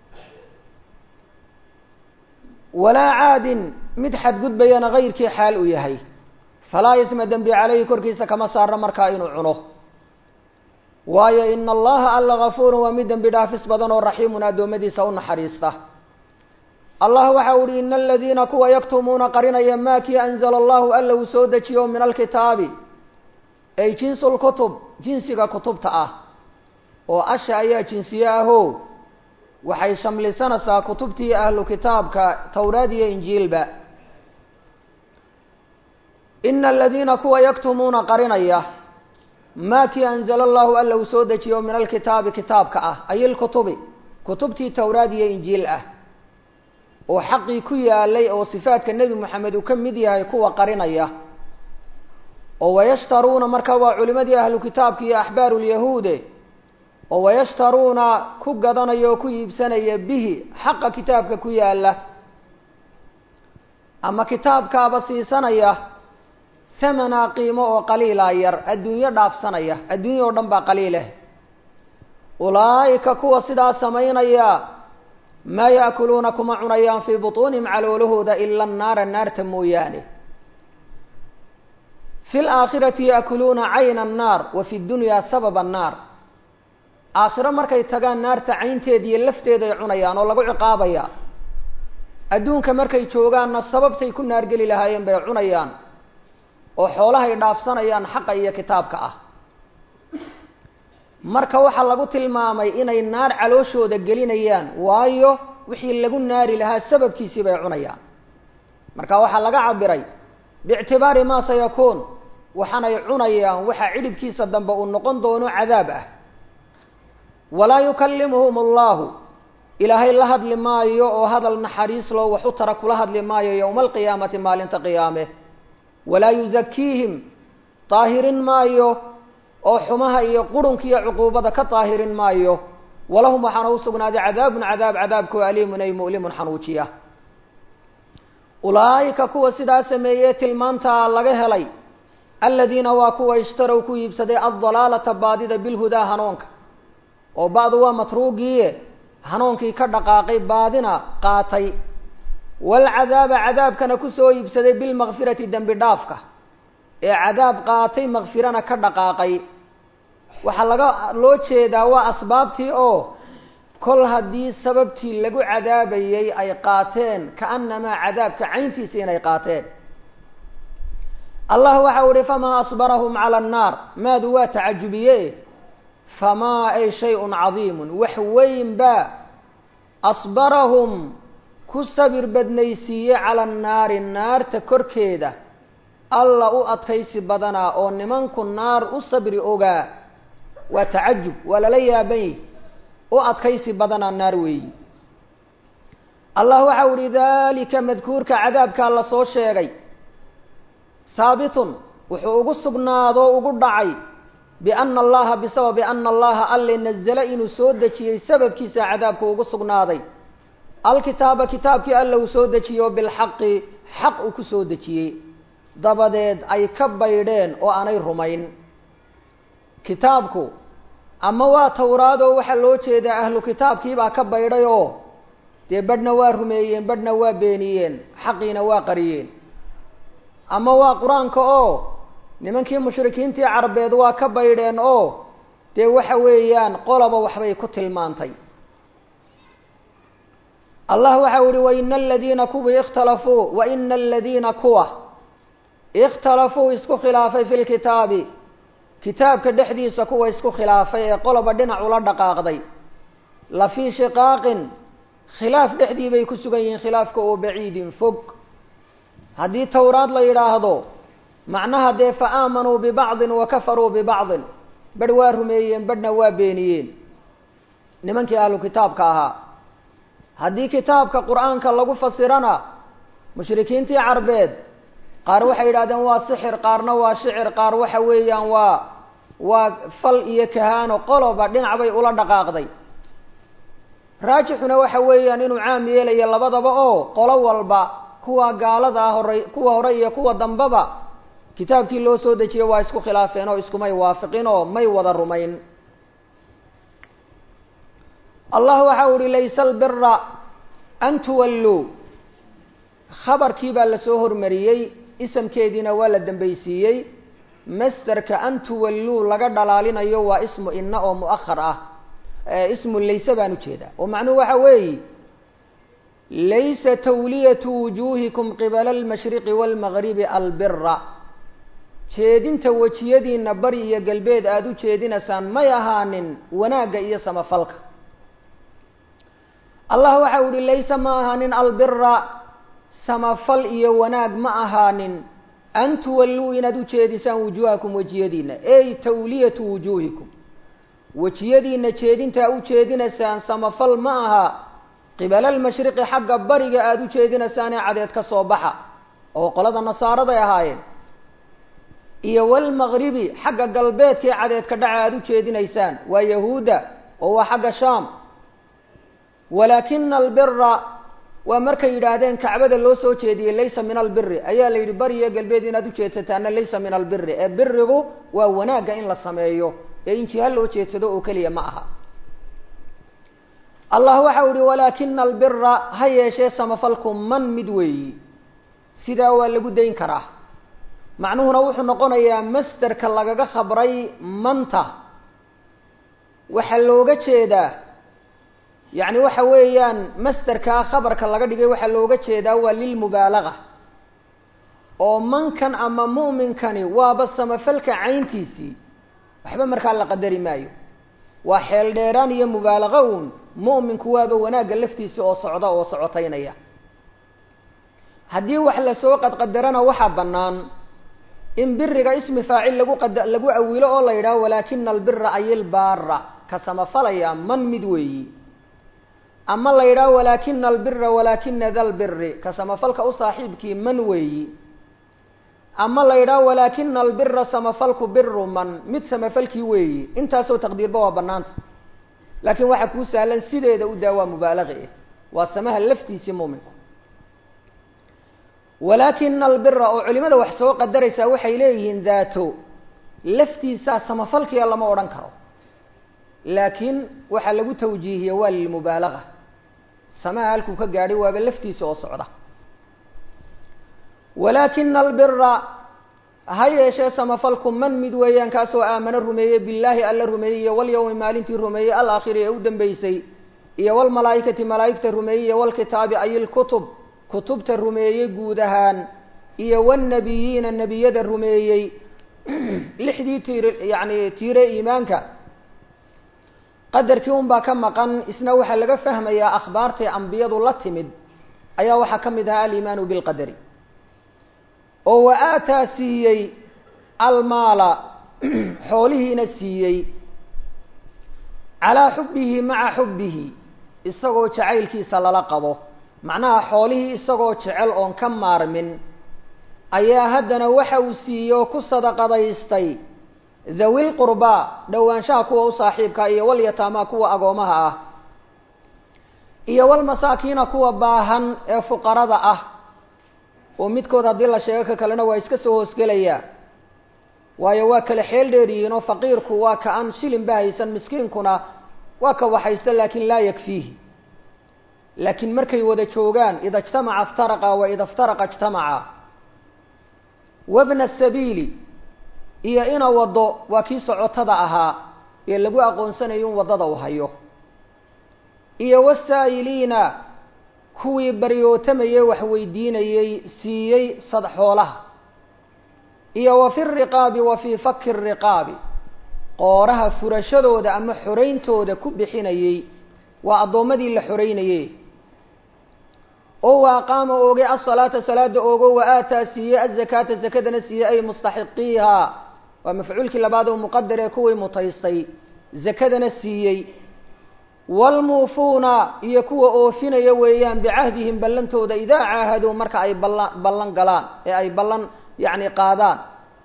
walaa caadin mid xadgudbayana kayrkii xaal uu yahay falaa isma dembi calayhi korkiisa kama saarno markaa inuu cuno waayo ina allaha alla gafuurun waa mid dembi dhaafis badan oo raxiimun addoommadiisa u naxariista allah waxa uhi ina aladiina kuwa yaktumuuna qarinaya maa kii anzala allahu alla uu soo dejiyo min alkitaabi ay jinsu lkutub jinsiga kutubta ah oo asha ayaa jinsiye aho waxay shamlisanaysaa kutubtii ahlu kitaabka towraad iyo injiilba ina aladiina kuwa yaktumuuna qarinaya maa kii anzala allahu alla uu soo dejiyo min alkitaabi kitaabka ah ay ilkutubi kutubtii towraad iyo injiil ah oo xaqii ku yaalay oo sifaadka nebi moxamed uu ka mid yahay kuwa qarinaya oo wayashtaruuna marka waa culimadii ahlu kitaabka iyo axbaaru lyahuude oo wayashtaruuna ku gadanaya oo ku iibsanaya bihi xaqa kitaabka ku yaala ama kitaabkaaba siisanaya thamanaa qiimo oo qaliilaa yar adduunyo dhaafsanaya adduunya oo dhan baa qaliileh ulaa'ika kuwa sidaa samaynaya maa yaakuluuna kuma cunayaan fii butuunihim caloolahooda ila annaara naarta mooyaane fi laakhirati yaakuluuna cayna annaar wa fi dunyaa sababa annaar aakhiro markay tagaan naarta caynteeda iyo lafteeda ay cunayaan oo lagu ciqaabaya adduunka markay joogaanna sababtay ku naargeli lahaayeen bay cunayaan oo xoolahay dhaafsanayaan xaqa iyo kitaabka ah marka waxaa lagu tilmaamay inay naar calooshooda gelinayaan waayo wixii lagu naari lahaa sababkiisii bay cunayaan marka waxaa laga cabiray biictibaari maa sayakuun waxaanay cunayaan waxa cidhibkiisa dambe uu noqon doono cadaab ah walaa yukallimuhum allahu ilaahay la hadli maayo oo hadal naxariis loo wax u tara kula hadli maayo yowma alqiyaamati maalinta qiyaame walaa yuzakiihim daahirin maayo oo xumaha iyo qurunka iyo cuquubada ka daahirin maayo walahum waxaana u sugnaaday cadaabun cadaab cadaabkoo aliimun ay mu'limun xanuujiya ulaa'ika kuwa sidaa sameeyey tilmaantaa laga helay aladiina waa kuwa ishtarow ku iibsaday addalaalata baadida bilhudaa hanuunka oo ba'du waa matruugiiye hanuunkii ka dhaqaaqay baadina qaatay waalcadaaba cadaabkana kusoo iibsaday bilmakfirati dembi dhaafka ee cadaab qaatay makfirana ka dhaqaaqay waxaa laga loo jeedaa waa asbaabtii oo kol haddii sababtii lagu cadaabayay ay qaateen kaanamaa cadaabka cayntiisa inay qaateen allah waxau ihi famaa asbarahum cala annaar maadu waa tacajubiye famaa ay shay-un cadiimun wax weyn baa asbarahum ku sabir badnaysiiye cala annaari naarta korkeeda alla u adkaysi badanaa oo nimanku naar u sabri ogaa waa tacajub waa lala yaaban yihi u adkaysi badanaa naar weeyi allah waxau ihi dalika madkuurka cadaabkaa la soo sheegay haabitun wuxuu ugu sugnaado ugu dhacay biana allaha bisababi ana allaha alle nazala inuu soo dejiyey sababkiisa cadaabku ugu sugnaaday alkitaaba kitaabkii alla uu soo dejiyo bilxaqi xaq uu ku soo dejiyey dabadeed ay ka baydheen oo aanay rumayn kitaabku ama waa tawraadoo waxaa loo jeedaa ahlu kitaabkiibaa ka baydhay oo dee badhna waa rumeeyeen badhna waa beeniyeen xaqiina waa qariyeen ama waa qur-aanka oo nimankii mushrikiintii carbeed waa ka baydheen oo dee waxa weeyaan qolaba waxbay ku tilmaantay allah waxau ihi waina aladiina kuwii ikhtalafuu waina aladiina kuwa ikhtalafuu isku khilaafay fi lkitaabi kitaabka dhexdiisa kuwa isku khilaafay ee qoloba dhinac ula dhaqaaqday la fii shiqaaqin khilaaf dhexdii bay ku sugan yihiin khilaafka oo baciidin fog haddii towraad la yidhaahdo macnaha dee fa aamanuu bibacdin wa kafaruu bibacdin badh waa rumeeyeen badhna waa beeniyeen nimankii ahlu kitaabka ahaa haddii kitaabka qur-aanka lagu fasirana mushrikiintii carbeed qaar waxay yidhahdeen waa sixir qaarna waa shicir qaar waxa weeyaan waa waa fal iyo kahaano qoloba dhinac bay ula dhaqaaqday raajixuna waxa weeyaan inuu caam yeelayo labadaba oo qolo walba kuwa gaalada ah hore kuwa hore iyo kuwa dambeba kitaabkii loo soo dejiyey waa isku khilaafeen oo iskumay waafiqin oo may wada rumayn allah waxau ihi laysa albira an tuwalluu khabarkii baa lasoo hormariyey isamkeediina waa la dambaysiiyey masterka an tuwalluu laga dhalaalinayo waa ismu ina oo mu'ahar ah ismu layse baan ujeedaa oo macnuhu waxa weeyi laysa tawliyatu wujuuhikum qibala almashriqi waalmagribi albira jeedinta wejiyadiina bari iyo galbeed aada u jeedinaysaan may ahaanin wanaagga iyo samafalka allah waxau ihi laysa ma ahaanin albira samafal iyo wanaag ma ahaanin an tuwalluu inaad u jeedisaan wujuuhakum wejiyadiina ey tawliyatu wujuuhikum wejiyadiina jeedintaa u jeedinaysaan samafal ma aha qibala almashriqi xagga bariga aada u jeedinaysaanee cadeed ka soo baxa oo qolada nasaaraday ahaayeen iyo walmagribi xagga galbeedkaee cadeed ka dhaca aada u jeedinaysaan waa yahuudda oo waa xagga shaam walaakina albira waa markay yidhaahdeen kacbada loo soo jeediyey laysa min albiri ayaa la yidhi bariyo galbeed inaad ujeedsataana laysa min albiri ee birigu waa wanaagga in la sameeyo ee in jiha loo jeedsado oo keliya ma aha allah waxau ihi walaakina albira ha yeeshee samafalku man mid weeyi sidaa waa lagu dayn karaa macnuhuna wuxuu noqonayaa masterka lagaga khabray manta waxaa looga jeedaa yacni waxa weeyaan masterkaa khabarka laga dhigay waxaa looga jeedaa waa lilmubaalaga oo mankan ama mu'minkani waaba samafalka cayntiisii waxba markaa la qadari maayo waa xeel dheeraan iyo mubaalago uun mu'minku waaba wanaagga laftiisa oo socda oo socotaynaya haddii wax lasoo qadqadarana waxaa bannaan in biriga ismi faacil lagu qad lagu awilo oo la yidhaho walaakina albira ayilbaara ka samafalaya man mid weeyi ama la yidhaho walaakina albira walaakina da lbiri ka samafalka u saaxiibkii man weeyi ama la yidhaho walaakina albira samafalku biru man mid samafalkii weeyi intaasoo taqdiirba waa banaanta laakiin waxaa kuu sahlan sideeda u daa waa mubaalaqe waa samaha laftiisii muuminku walaakina albira oo culimada wax soo qadaraysaa waxay leeyihiin daato laftiisaa samafalkiya lama odhan karo laakiin waxaa lagu tawjiihiye waa lilmubaalaga samaha halkuu ka gaadhay waaba laftiisa oo socda walaakina albira ha yeeshee samafalku man mid weeyaan kaasoo aamano rumeeyey billaahi alla rumeeyey iyo walyawmi maalintii rumeeyey alaakhiri ee u dambeysay iyo walmalaa'ikati malaa'igta rumeeyey iyo walkitaabi ay ilkutub kutubta rumeeyey guud ahaan iyo walnabiyiina nebiyada rumeeyey lixdii tiir yacni tiire iimaanka qadarkii unbaa ka maqan isna waxaa laga fahmayaa akhbaartay ambiyadu la timid ayaa waxaa ka mid ahaa aliimaanu bilqadari oo wa aataa siiyey almaala xoolihiina siiyey calaa xubbihi maca xubbihi isagoo jacaylkiisa lala qabo macnaha xoolihii isagoo jecel oon ka maarmin ayaa haddana waxa uu siiyey oo ku sadaqadaystay dhawil qurbaa dhowaanshaha kuwa u saaxiibka iyo walyataamaa kuwa agoomaha ah iyo walmasaakiina kuwa baahan ee fuqarada ah oo midkood haddii la sheego ka kalena waa iska soo hoosgelayaa waayo waa kale xeel dheer yihiin oo faqiirku waa ka aan shilin ba haysan miskiinkuna waa ka waxaysta laakin laa yakfiihi laakiin markay wada joogaan ida ijtamaca iftaraqa wa ida iftaraqa ijtamaca wabna sabiili iyo ina waddo waa kii socotada ahaa ee lagu aqoonsanayo in waddada u hayo iyo wasaa'iliina kuwii baryootamayey wax weydiinayey siiyey sad xoolaha iyo wa fi riqaabi wa fii faki riqaabi qooraha furashadooda ama xorayntooda ku bixinayey waa addoommadii la xoreynayey oo wa aqaama oogay asalaata salaada oogo wa aataa siiyey azakaata zakadana siiyey ay mustaxiqiiha waa mafcuulkii labaad oo muqadar ee kuwii mutaystay zakadana siiyey waalmuufuuna iyo kuwa oofinaya weeyaan bicahdihim ballantooda idaa caahaduu marka ay ballan ballan galaan ee ay ballan yacni qaadaan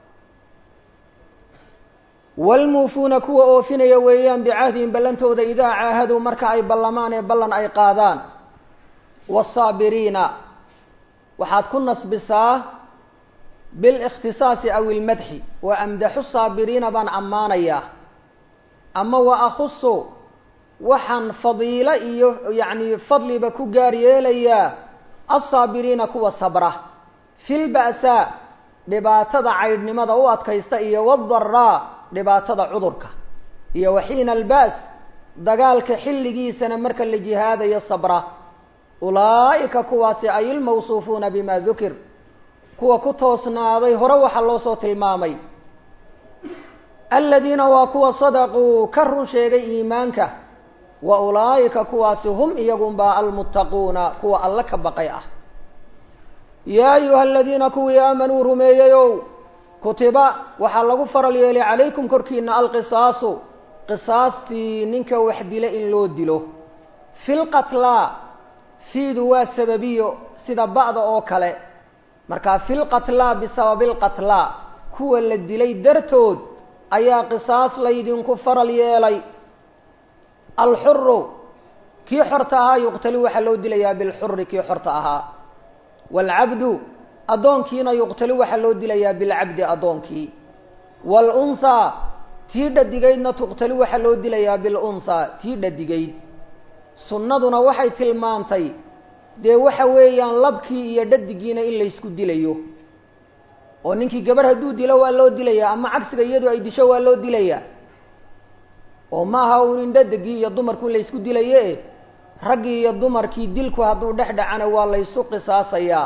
waalmuufuuna kuwa oofinaya weeyaan bicahdihim ballantooda idaa caahaduu marka ay ballamaan ee ballan ay qaadaan wasaabiriina waxaad ku nasbisaa bilikhtisaasi aw ilmadxi wa amdaxu saabiriina baan ammaanayaa ama wa akhusu waxaan fadiilo iyo yacni fadliba ku gaar yeelayaa alsaabiriina kuwa sabra fi lba'saa dhibaatada caydhnimada u adkaysta iyo wadaraa dhibaatada cudurka iyo waxiina alba's dagaalka xilligiisana marka la jihaadayo sabra ulaa'ika kuwaasi ay ilmawsuufuuna bima dukir kuwa ku toosnaaday hore waxaa loo soo tilmaamay aladiina waa kuwa sadaquu ka run sheegay iimaanka wa ulaa'ika kuwaasi hum iyagunbaa almuttaquuna kuwa alle ka baqay ah yaa ayuha aladiina kuwii aamanuu rumeeyeyow kutiba waxaa lagu faral yeelay calaykum korkiina alqisaasu qisaastii ninka wax dila in loo dilo fi lqatlaa fiidu waa sababiyo sida ba'da oo kale markaa fi lqatlaa bisababi lqatlaa kuwa la dilay dartood ayaa qisaas laydinku faral yeelay alxuru kii xorta ahaa yuqtali waxaa loo dilayaa bilxuri kii xorta ahaa waalcabdu addoonkiina yuqtali waxaa loo dilayaa bilcabdi addoonkii waalunhaa tii dhadigaydna tuqtali waxaa loo dilayaa bilunhaa tii dhadigayd sunnaduna waxay tilmaantay dee waxa weeyaan labkii iyo dhadigiina in laysku dilayo oo ninkii gabadh hadduu dilo waa loo dilayaa ama cagsiga iyadu ay disho waa loo dilayaa oo maaha uun in dhadigii iyo dumarku in laysku dilaye raggii iyo dumarkii dilku hadduu dhex dhacana waa laysu qisaasayaa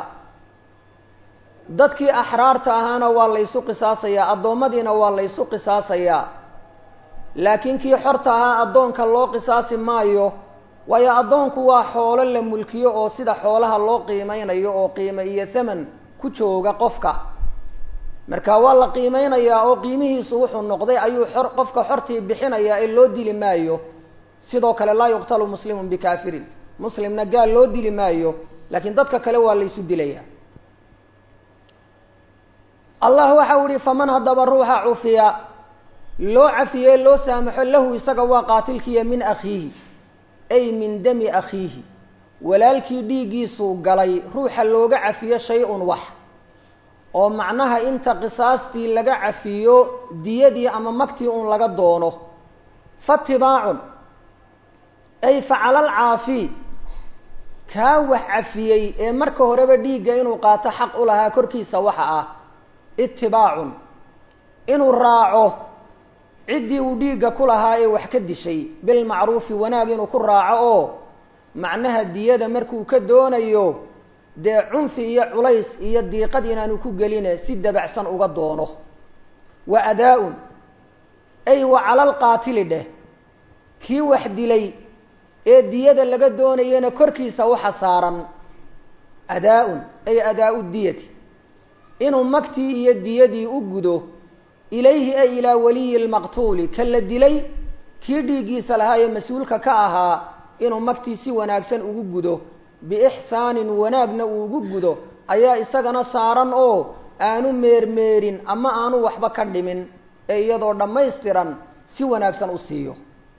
dadkii axraarta ahaana waa laysu qisaasayaa addoommadiina waa laysu qisaasayaa laakiin kii xorta ahaa addoonka loo qisaasi maayo waayo addoonku waa xoolo la mulkiyo oo sida xoolaha loo qiimeynayo oo qiimo iyo thaman ku jooga qofka marka waa la qiimeynayaa oo qiimihiisu wuxuu noqday ayuu xor qofka xortii bixinayaa ee loo dili maayo sidoo kale laa yuqtalu muslimun bikaafirin muslimna gaal loo dili maayo laakiin dadka kale waa laysu dilayaa allah waxau ihi faman haddaba ruuxa cufiya loo cafiyey loo saamaxo lahu isaga waa qaatilkiiya min akhiihi ay min dami akhiihi walaalkii dhiiggiisuu galay ruuxa looga cafiyo shay-un wax oo macnaha inta qisaastii laga cafiyo diyadii ama magtii un laga doono fatibaacun ay facalal caafi kaa wax cafiyey ee marka horeba dhiigga inuu qaato xaq u lahaa korkiisa waxa ah itibaacun inuu raaco ciddii uu dhiigga ku lahaa ee wax ka dishay bilmacruufi wanaag inuu ku raaco oo macnaha diyada markuu ka doonayo dee cunfi iyo culays iyo diiqad inaanu ku geline si dabacsan uga doono wa adaa-un ay wa calal qaatili dheh kii wax dilay ee diyada laga doonayana korkiisa waxa saaran adaa-un ay adaa-u diyati inuu magtii iyo diyadii u gudo ilayhi ay ilaa waliyi lmaqtuuli ka la dilay kii dhiiggiisa lahaa ee mas-uulka ka ahaa inuu magtii si wanaagsan ugu gudo biixsaanin wanaagna uu ugu gudo ayaa isagana saaran oo aanu meermeerin ama aanu waxba ka dhimin ee iyadoo dhammaystiran si wanaagsan u siiyo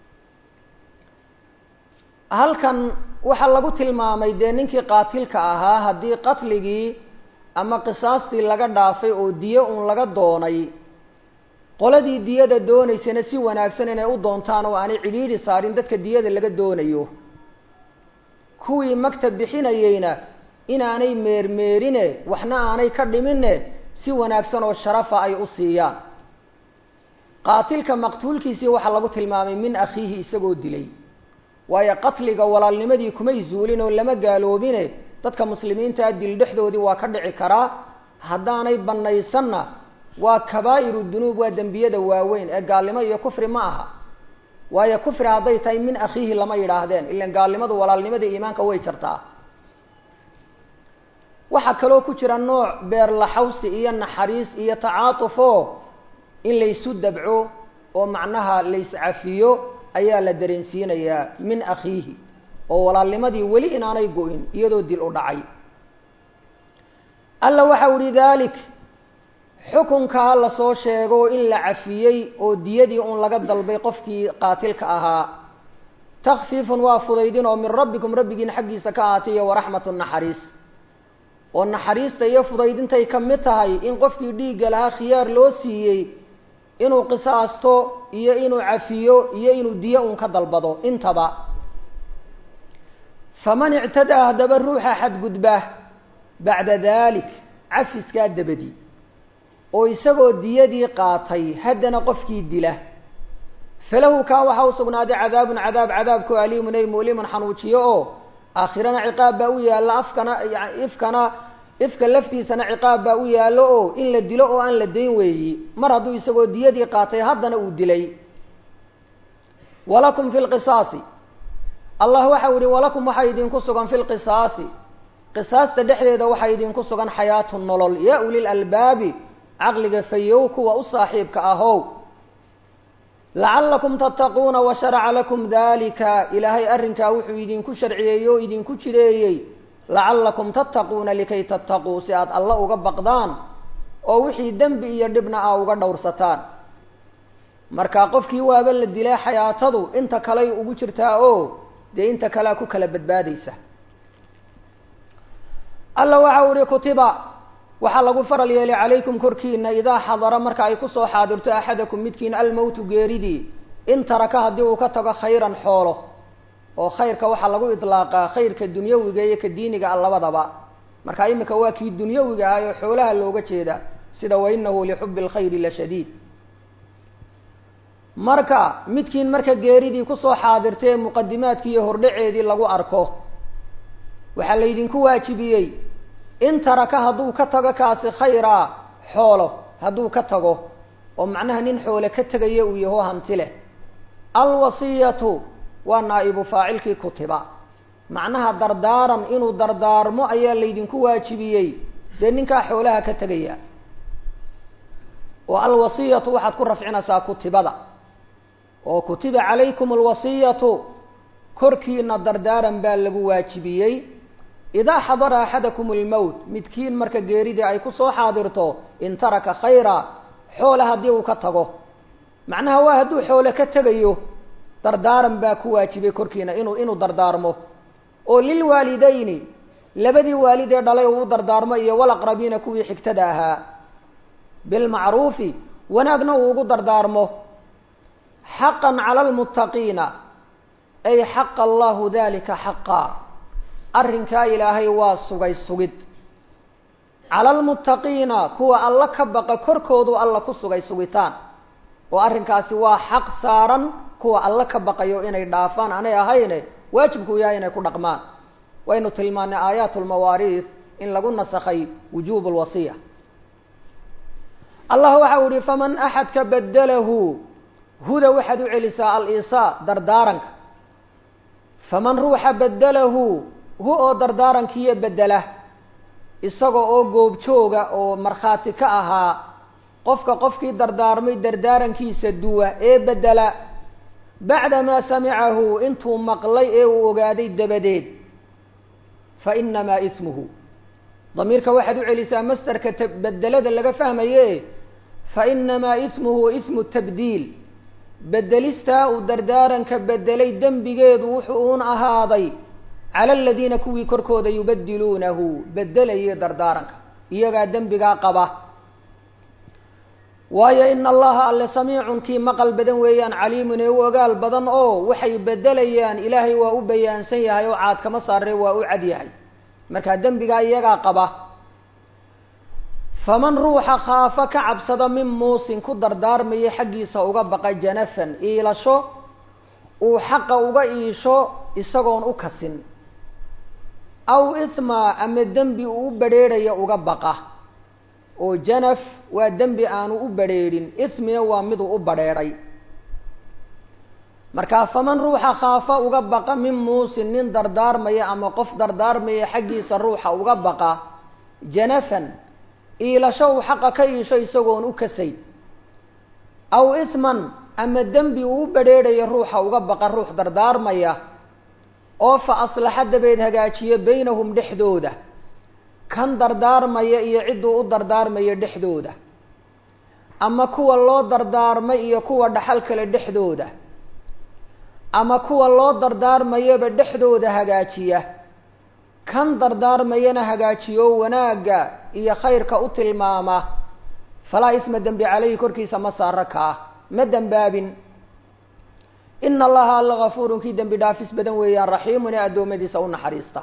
halkan waxaa lagu tilmaamay dee ninkii qaatilka ahaa haddii qatligii ama qisaastii laga dhaafay oo diyo uun laga doonay qoladii diyada doonaysana si wanaagsan inay u doontaan oo aanay cidhiidhi saarin dadka diyada laga doonayo kuwii magta bixinayeyna inaanay meermeerine waxna aanay ka dhimine si wanaagsan oo sharafa ay u siiyaan qaatilka maqtuulkiisii waxaa lagu tilmaamay min akhiihi isagoo dilay waayo qatliga walaalnimadii kumay zuulin oo lama gaaloobine dadka muslimiintaa dil dhexdoodii waa ka dhici karaa haddaanay banaysanna waa kabaa'iru dunuub waa dembiyada waaweyn ee gaalnimo iyo kufri ma aha waayo kufri hadday tahay min akhiihi lama yidhaahdeen ilan gaalnimadu walaalnimada iimaanka way jartaa waxaa kaloo ku jira nooc beerlaxawsi iyo naxariis iyo tacaatufo in laysu dabco oo macnaha layscafiyo ayaa la dareensiinayaa min akhiihi oo walaalnimadii weli inaanay go-in iyadoo dil u dhacay alla waxau ihi dalik xukunkaa lasoo sheego in la cafiyey oo diyadii un laga dalbay qofkii qaatilka ahaa takfiifun waa fudaydin oo min rabbikum rabbigiin xaggiisa ka ahaatay iyo waraxmatu naxariis oo naxariista iyo fudaydintay ka mid tahay in qofkii dhiigga lahaa khiyaar loo siiyey inuu qisaasto iyo inuu cafiyo iyo inuu diyo un ka dalbado intaba faman ictadaa haddaba ruuxa xadgudba bacda dalik cafiskaa dabadi oo isagoo diyadii qaatay haddana qofkii dila falahu kaa waxaa u sugnaaday cadaabun cadaab cadaabku aliimun ay mu'limun xanuujiyo oo aakhirana ciqaab baa u yaalla afkana ifkana ifka laftiisana ciqaab baa u yaallo oo in la dilo oo aan la dayn weeyi mar hadduu isagoo diyadii qaatay haddana uu dilay walakum fi lqisaasi allah waxau yihi walakum waxaa idinku sugan fi lqisaasi qisaasta dhexdeeda waxaa idinku sugan xayaatu nolol yaa ulil albaabi caqliga fayow kuwa u saaxiibka ahow lacallakum tattaquuna wa sharaca lakum dalika ilaahay arrinkaa wuxuu idinku sharciyeeyey oo idinku jireeyey lacallakum tattaquuna likay tattaquu si aad alla uga baqdaan oo wixii dembi iyo dhibna a uga dhowrsataan marka qofkii waaba la dilay xayaatadu inta kaley ugu jirtaa oo dee inta kalea ku kala badbaadaysa alla waxau ihi kutiba waxaa lagu faral yeelay calaykum korkiina idaa xadara marka ay kusoo xaadirto axadakum midkiin almowtu geeridii in taraka haddii uu ka tago khayran xoolo oo khayrka waxaa lagu idlaaqaa khayrka dunyawiga iyo ka diiniga a labadaba marka imika waa kii dunyawiga ah oo xoolaha looga jeeda sida wainahu lixubi lkhayri la shadiid marka midkiin marka geeridii kusoo xaadirtee muqadimaadkii iyo hordhaceedii lagu arko waxaa laydinku waajibiyey in taraka hadduu ka tago kaasi khayraa xoolo hadduu ka tago oo macnaha nin xoole ka tegaya uu yaho hanti leh alwasiyatu waa naa'ibu faacilkii kutiba macnaha dardaaran inuu dardaarmo ayaa laydinku waajibiyey dee ninkaa xoolaha ka tegaya oo alwasiyatu waxaad ku rafcinaysaa kutibada oo kutiba calaykum alwasiyatu korkiina dardaaran baa lagu waajibiyey idaa xadara axadakum almowt midkiin marka geeridii ay kusoo xaadirto in taraka khayra xoola haddii uu ka tago macnaha waa hadduu xoole ka tegayo dardaaran baa ku waajibay korkiina inuu inuu dardaarmo oo lilwaalidayni labadii waalid ee dhalay uu dardaarmo iyo walaqrabiina kuwii xigtada ahaa bilmacruufi wanaagna uu ugu dardaarmo xaqan cala almuttaqiina ay xaqa allahu dalika xaqaa arrinkaa ilaahay waa sugay sugid cala almuttaqiina kuwa alla ka baqa korkoodu alla ku sugay sugitaan oo arrinkaasi waa xaq saaran kuwa alla ka baqayo inay dhaafaan aanay ahayne waajibkuu yahay inay ku dhaqmaan waynu tilmaanay aayaat lmawaariis in lagu nasakhay wujuub lwasiya allah waxa u ihi faman axadka badalahu huda waxaad u celisaa al-isaa dardaaranka faman ruuxa badalahu hu oo dardaarankiiyo bedela isaga oo goobjooga oo markhaati ka ahaa qofka qofkii dardaarmay dardaarankiisa duwa ee bedela bacdamaa samicahu intuu maqlay ee uu ogaaday dabadeed fa inamaa ismuhu damiirka waxaad u celisaa masderka bedelada laga fahmaye fa inamaa ismuhu ismu tabdiil bedelistaa uu dardaaranka bedelay dembigeedu wuxuu uun ahaaday cala aladiina kuwii korkooda yubadiluunahu bedelayay dardaaranka iyagaa dembigaa qaba waayo ina allaha alle samiicun kii maqal badan weeyaan caliimun ee u ogaal badan oo waxay bedelayaan ilaahay waa u bayaansan yahay oo caad kama saaree waa u cad yahay markaa dembigaa iyagaa qaba faman ruuxa khaafa ka cabsada min muusin ku dardaarmaya xaggiisa uga baqa janafan iilasho uu xaqa uga iisho isagoon u kasin aw isma ama dembi uu u badrheerhaya uga baqa oo janaf waa dembi aanu u badrheedhin ismina waa miduu u badrheedhay markaa faman ruuxa khaafa uga baqa min muusin nin dardaarmaya ama qof dardaarmaya xaggiisa ruuxa uga baqa janafan iilasho uu xaqa ka iisho isagoon u kasay aw isman ama dembi uu u badrheedhaya ruuxa uga baqa ruux dardaarmaya oo fa aslaxa dabeed hagaajiyo baynahum dhexdooda kan dardaarmaya iyo cidduu u dardaarmaya dhexdooda ama kuwa loo dardaarmay iyo kuwa dhaxal kale dhexdooda ama kuwa loo dardaarmayaba dhexdooda hagaajiya kan dardaarmayana hagaajiyo wanaagga iyo khayrka u tilmaama falaa isma dembi caleyhi korkiisa ma saaro kaa ma dembaabin ina allaha alla gafuurun kii dembi dhaafis badan weeyaan raxiimun ee addoommadiisa u naxariista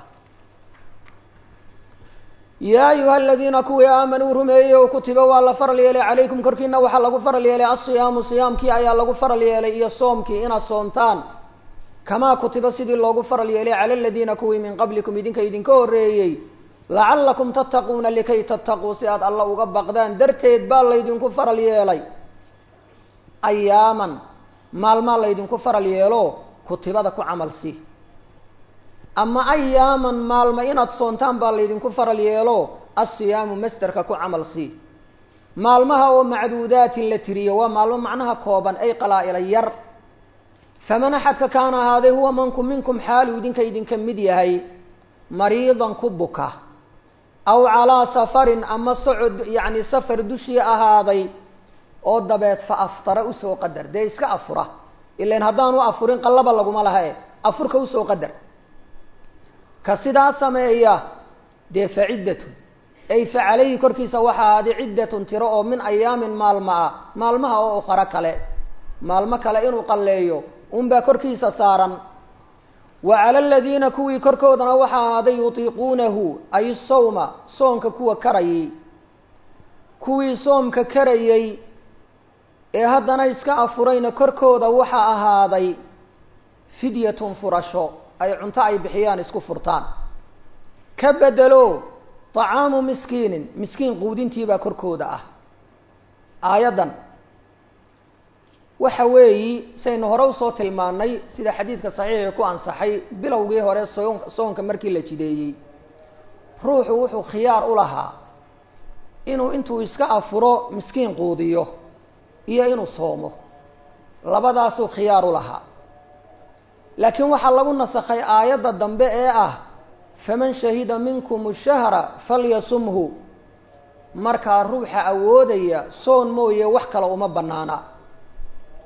yaa ayuha aladiina kuwii aamanuu rumeeyey oo kutiba waa la faral yeelay calaykum korkiina waxaa lagu faral yeelay asiyaamu siyaamkii ayaa lagu faral yeelay iyo soomkii inaad soomtaan kamaa kutiba sidii loogu faral yeelay cala aladiina kuwii min qablikum idinka idinka horreeyey lacallakum tattaquuna likay tattaquu si aad alla uga baqdaan darteed baa laydinku faral yeelay ayaaman maalmaa laydinku faral yeelo kutibada ku camal si ama ayaaman maalma inaad soontaan baa laydinku faral yeelo asiyaamu masderka ku camal si maalmaha oo macduudaatin la tiriyo waa maalmo macnaha kooban ay qalaa-ila yar faman axadka kaana ahaaday huwa manku minkum xaalu idinka idinka mid yahay mariidan ku buka aw calaa safarin ama socod yacni safar dushii ahaaday oo dabeed fa aftara usoo qadar dee iska afura ilan haddaanu afurin qallaba laguma laha e afurka usoo qadar ka sidaa sameeya dee fa ciddatun ay fa calayhi korkiisa waxa ahaaday ciddatun tiro oo min ayaamin maalma ah maalmaha oo ukharo kale maalmo kale inuu qalleeyo unbaa korkiisa saaran wa cala aladiina kuwii korkoodana waxaa ahaaday yutiiquunahu ay sawma soonka kuwa karayay kuwii soomka karayay ee haddana iska afurayna korkooda waxaa ahaaday fidyatun furasho ay cunto ay bixiyaan isku furtaan ka bedelo طacaamu miskiinin miskiin quudintiibaa korkooda ah aayaddan waxa weeyi saynu hore usoo tilmaanay sida xadiidka saxiixii ku ansaxay bilowgii hore soon soonka markii la jideeyey ruuxu wuxuu khiyaar u lahaa inuu intuu iska afuro miskiin quudiyo iyo inuu soomo labadaasuu khiyaar u lahaa laakiin waxaa lagu nasakhay aayadda dambe ee ah faman shahida minkum shahra falyasumhu markaa ruuxa awoodaya soon mooye wax kale uma banaana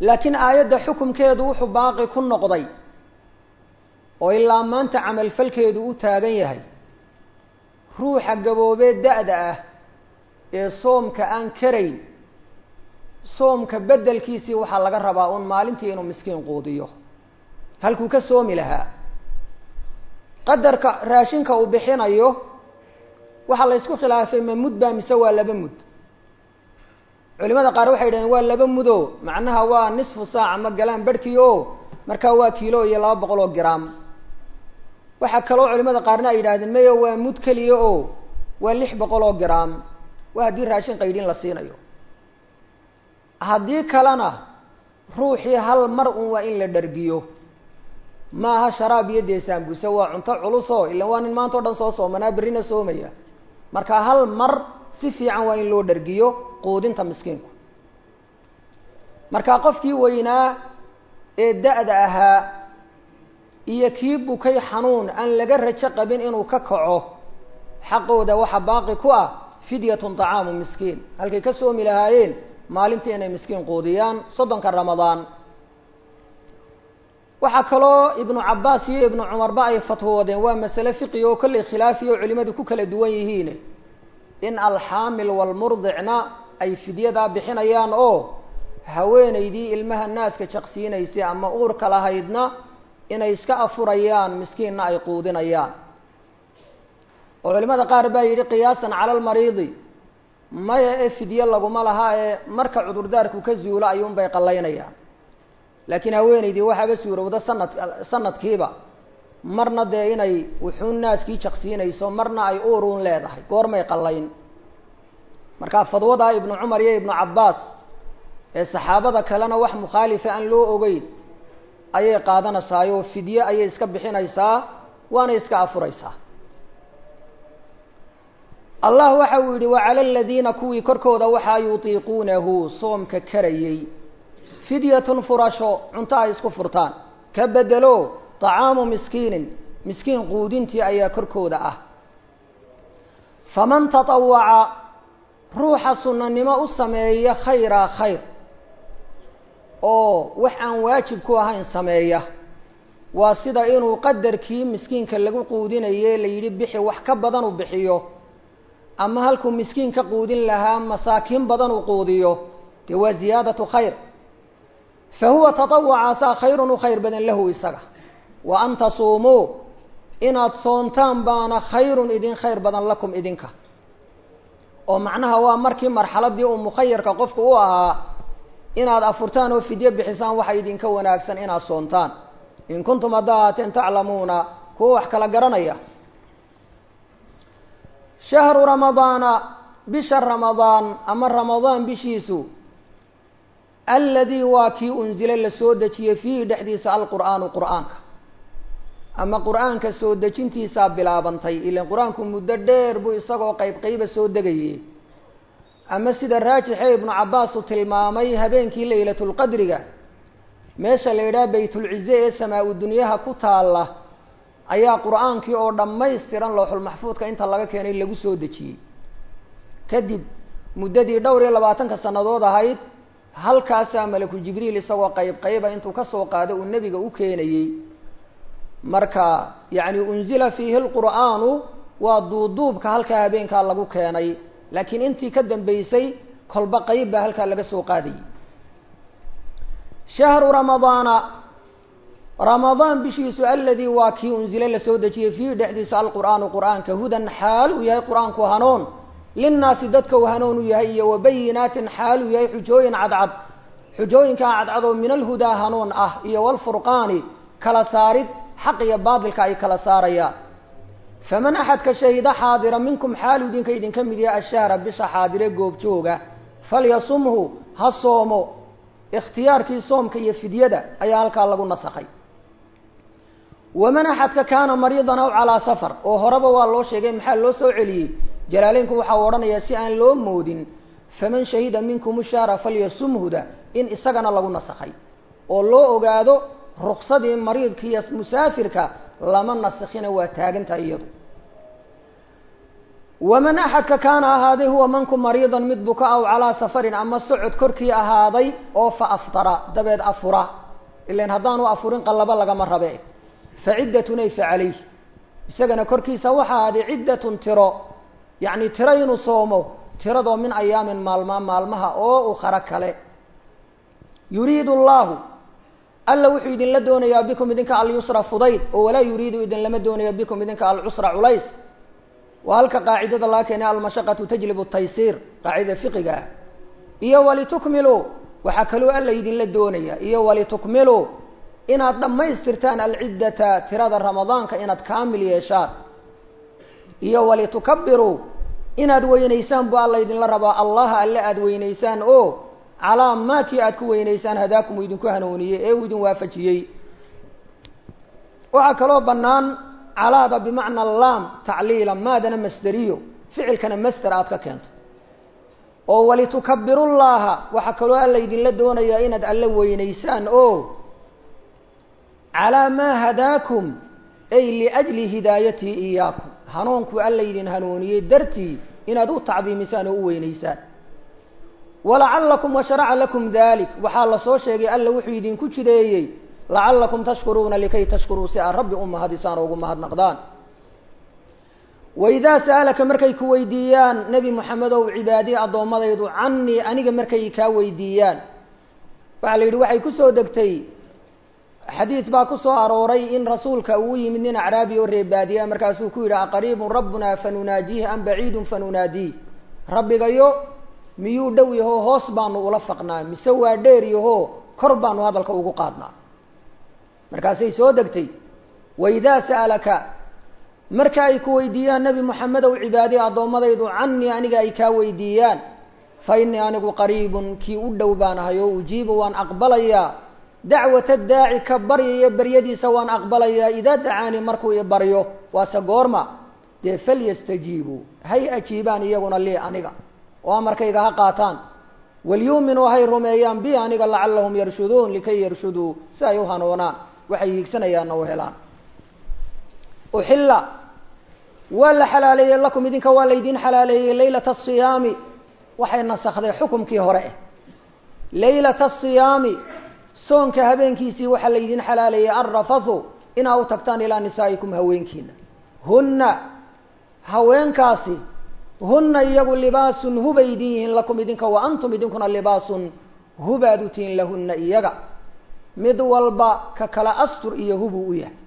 laakiin aayadda xukumkeedu wuxuu baaqi ku noqday oo ilaa maanta camalfalkeedu u taagan yahay ruuxa gaboobee da-da ah ee soomka aan karayn soomka beddelkiisii waxaa laga rabaa un maalintii inuu miskiin quudiyo halkuu ka soomi lahaa qadarka raashinka uu bixinayo waxaa la ysku khilaafay ma mud baa mise waa laba mud culimada qaar waxay yidhahdeen waa laba mudo macnaha waa nisfu saaca ma galaan barhkii o markaa waa kiilo iyo laba boqol oo gram waxaa kaloo culimada qaarna ay yidhahdeen maya waa mud keliya o waa lix boqol oo gram waa haddii raashin qaydhin la siinayo haddii kalena ruuxii hal mar un waa in la dhargiyo maaha sharaab iyo deesaanbuse waa cunto culuso ilan waa nin maanta o dhan soo soomanaa berrina soomaya marka hal mar si fiican waa in loo dhargiyo quudinta miskiinku marka qofkii weynaa ee da-da ahaa iyo kii bukay xanuun aan laga rajo qabin inuu ka kaco xaqooda waxa baaqi ku ah fidyatun طacaamu miskiin halkay ka soomi lahaayeen maalintii inay miskiin quudiyaan soddonka ramadaan waxaa kaloo ibnu cabaas iyo ibnu cumarba ay fatwoodeen waa masale fiqi oo kollay khilaafi oo culimadu ku kala duwan yihiin in alxaamil walmurdicna ay fidyadaa bixinayaan oo haweenaydii ilmaha naaska jaqsiinaysay ama uurka lahaydna inay iska afurayaan miskiinna ay quudinayaan oo culimada qaar baa yidhi qiyaasan cala almariidi maya ee fidye laguma laha ee marka cudurdaarku ka zuulo ayuunbay qallaynayaan laakiin haweenaydii waxaaba suurowda sanad sanadkiiba marna dee inay wuxuun naaskii jaqsiinayso marna ay uuruun leedahay goormay qallayn marka fadwadaa ibnu cumar iyo ibnu cabbaas ee saxaabada kalena wax mukhaalifa aan loo ogeyn ayay qaadanaysaayoo fidye ayay iska bixinaysaa waana iska afuraysaa allah waxa uu yidhi wacala aladiina kuwii korkooda waxaa yutiiquunahu soomka karayey fidyatun furasho cunto ay isku furtaan ka bedelo طacaamu miskiinin miskiin quudintii ayaa korkooda ah faman taطawaca ruuxa sunanimo u sameeya khayra khayr oo wax aan waajib ku ahayn sameeya waa sida inuu qadarkii miskiinka lagu quudinaye la yidhi bixi wax ka badan uu bixiyo ama halkuu miskiin ka quudin lahaa masaakiin badan uu quudiyo dee waa ziyaadatu khayr fa huwa taطawacaasaa khayrun u khayr badan lahu isaga wa an tasuumuu inaad soontaan baana khayrun idin khayr badan lakum idinka oo macnaha waa markii marxaladii uu mukhayarka qofku u ahaa inaad afurtaan oo fidye bixisaan waxa idinka wanaagsan inaad soontaan in kuntum haddaa ahaateen taclamuuna kuwa wax kala garanaya shahru ramadaana bisha ramadaan ama ramadaan bishiisu aladii waa kii unzile la soo dejiyey fiihi dhexdiisa alqur'aanu qur'aanka ama qur'aanka soo dejintiisaa bilaabantay ilan qur-aanku muddo dheer buu isagoo qeyb qeyba soo degaye ama sida raajixe ibnu cabbaas uu tilmaamay habeenkii laylatulqadriga meesha la yidhaha baytulcize ee samaa-u dunyaha ku taalla ayaa qur-aankii oo dhammaystiran looxulmaxfuudka inta laga keenay lagu soo dejiyey kadib muddadii dhowr iyo labaatanka sannadood ahayd halkaasaa malaku jibriil isagoo qeyb qeyba intuu kasoo qaado uu nebiga u keenayey marka yacni unzila fiihi lqur'aanu waa duuduubka halkaa habeenkaa lagu keenay laakiin intii ka dambeysay kolba qeyb baa halkaa laga soo qaadayay shahru ramadaana ramadaan bishiisu aladii waa kii unzile lasoo dejiyey fiihi dhexdiisa alqur'aanu qur'aanka hudan xaal uu yahay qur-aanku hanuun linnaasi dadka uu hanuun u yahay iyo wabayinaatin xaal uu yahay xujooyin cadcad xujooyinkaa cadcad oo min alhudaa hanuun ah iyo walfurqaani kala saarid xaq iyo baatilka ay kala saarayaan faman axadka shahida xaadira minkum xaalu idinka idinka mid yahay ashahra bisha xaadire goobjooga falyasumhu ha soomo ikhtiyaarkii soomka iyo fidyada ayaa halkaa lagu nasakhay waman axadka kaana mariidan aw calaa safar oo horeba waa loo sheegay maxaa loo soo celiyey jalaaleynku waxa u odhanayaa si aan loo moodin faman shahida minkum shahra falyasumhuda in isagana lagu nasakhay oo loo ogaado ruksadii mariidka iyo musaafirka lama nasakhina waa taagantahay iyadu waman axadka kaana ahaaday huwa manku mariidan mid buka aw calaa safarin ama socod korkii ahaaday oo fa aftara dabeed afura ilan haddaanu afurin qallabo lagama rabe fa ciddatun ay fa calayh isagana korkiisa waxa ahaaday ciddatun tiro yacni tiro inuu soomo tiradoo min ayaamin maalmaa maalmaha oo ukhara kale yuriidu allahu alla wuxuu idinla doonayaa bikum idinka alyusra fudayd oo walaa yuriidu idinlama doonayo bikum idinka alcusra culays waa halka qaacidada laga keenay almashaqatu tajlibu taysiir qaacidada fiqiga ah iyo walitukmiluu waxaa kaloo alla idinla doonaya iyo walitukmiluu inaad dhammaystirtaan alciddata tirada ramadaanka inaad kaamil yeeshaan iyo walitukabiruu inaad weynaysaan bu alla idinla rabaa allaha alle aada weynaysaan oo calaa maakii aad ku weynaysaan hadaakum uu idinku hanuuniyey ee uu idin waafajiyey waxaa kaloo bannaan calaada bimacna laam tacliila maadana masderiyo ficilkana masder aad ka keento oo walitukabirullaaha waxaa kaloo alla idinla doonayaa inaad alle weynaysaan oo calaa maa hadaakum ay liajli hidaayatii iyaakum hanuunkuu alla idin hanuuniyey dartii inaad u tacdiimisaan oo u weynaysaan walacalakum washaraca lakum dalik waxaa lasoo sheegay alla wuxuu idinku jideeyey lacalakum tashkuruuna likay tashkuruu si aad rabbi u mahadisaan oo ugu mahadnaqdaan waidaa sa'alaka markay ku weydiiyaan nebi moxamed ow cibaadiye addoommadaydu canii aniga markay kaa weydiiyaan waxaa la yidhi waxay kusoo degtay xadiid baa ku soo arooray in rasuulka uu yimid nin acraabi oo reebaadiya markaasuu ku yidhi aqariibun rabbuna fanunaajiih am baciidun fanunaadiih rabbigayo miyuu dhow yahoo hoos baanu ula faqnaa mise waa dheer yahoo kor baanu hadalka ugu qaadnaa markaasay soo degtay waidaa sa'alaka marka ay ku weydiiyaan nebi moxamedow cibaadiye addoommadaydu canii aniga ay kaa weydiiyaan fa innii anigu qariibun kii u dhow baan ahay oo ujiibu waan aqbalayaa dacwata daaci ka baryaya baryadiisa waan aqbalayaa idaa dacaanii markuu i baryo waase goorma dee falyastajiibuu hay ajiibaan iyaguna lii aniga oo amarkayga ha qaataan walyuuminuu hay rumeeyaan bi aniga lacallahum yarshuduun likay yarshuduu si ay u hanuunaan waxay hiigsanayaanna u helaan uxilla waa la xalaaleeyey lakum idinka waa laydin xalaaleeyey laylata asiyaami waxay nasakday xukumkii hore eh laylata asiyaami soonka habeenkiisii waxaa laydin xalaaleeyey alrafathu inaa u tagtaan ilaa nisaa'ikum haweenkiina hunna haweenkaasi hunna iyagu libaasun hubay idin yihiin lakum idinka wa antum idinkuna libaasun hubaad u tihiin lahunna iyaga mid walba ka kala astur iyo hubuu u yahay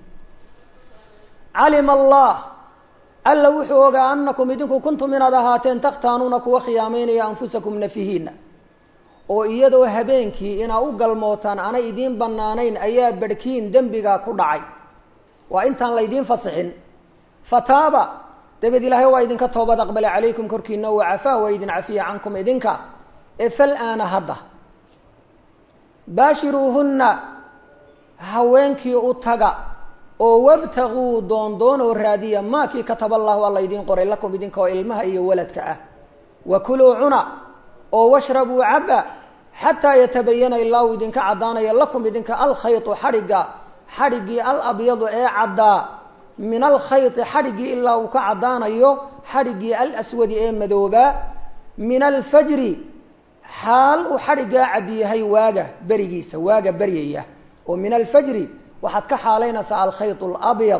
calima allah alla wuxuu ogaa anakum idinku kuntum inaad ahaateen takhtaanuuna kuwa khiyaamaynaya anfusakum nafihiina oo iyadoo habeenkii inaa u galmootaan aanay idiin bannaanayn ayaa barhkiin dembiga ku dhacay waa intaan laydiin fasixin fataaba dabeed ilaahay waa idinka toobad aqbale calaykum korkiina wa cafaa waa idin cafiya cankum idinka ee fal aana hadda baashiruuhunna haweenkii u taga oo wabtaguu doondoonoo raadiya maakii kataba allahu alla idiin qoray lakum idinka oo ilmaha iyo waladka ah wa kuluu cuna oo washrabuu caba xataa yatabayana ilaa uu idinka caddaanayo lakum idinka alkhaytu xadhigga xadhiggii alabyadu ee caddaa min alkhayti xadhiggii ilaa uu ka caddaanayo xadhiggii alaswadi ee madoobaa min alfajri xaal uu xadhiggaa cadyahay waaga berigiisa waaga beryaya oo min alfajri waxaad ka xaalaynaysaa alkhayt alabyad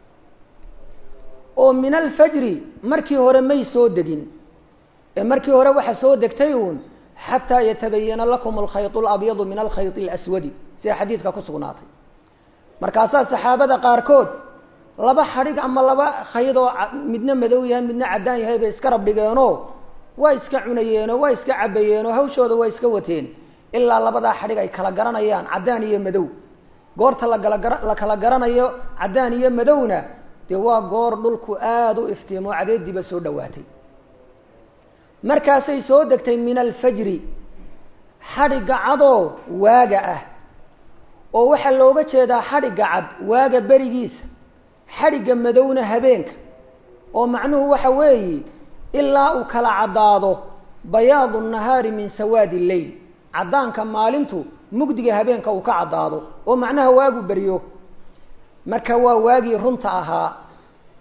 oo min alfajri markii hore may soo degin ee markii hore waxa soo degtay uun xataa yatabayana lakum alkhayt alabyadu min alkhayt alaswadi sida xadiidka ku sugnaatay markaasaa saxaabada qaarkood laba xadhig ama laba khayd oo midna madow yahay midna caddaan yahay bay iska rabdhigeenoo waa iska cunayeenoo waa iska cabayeenoo hawshooda waa iska wateen ilaa labadaa xadhig ay kala garanayaan caddaan iyo madow goorta lagalagara la kala garanayo caddaan iyo madowna dee waa goor dhulku aada u iftiimo cadeediiba soo dhawaatay markaasay soo degtay min alfajri xadhigga cadoo waaga ah oo waxaa looga jeedaa xadhigga cad waaga berigiisa xadhigga madowna habeenka oo macnuhu waxa weeye ilaa uu kala caddaado bayaadu nahaari min sawaadi lleyl caddaanka maalintu mugdiga habeenka uu ka caddaado oo macnaha waagu beryo marka waa waagii runta ahaa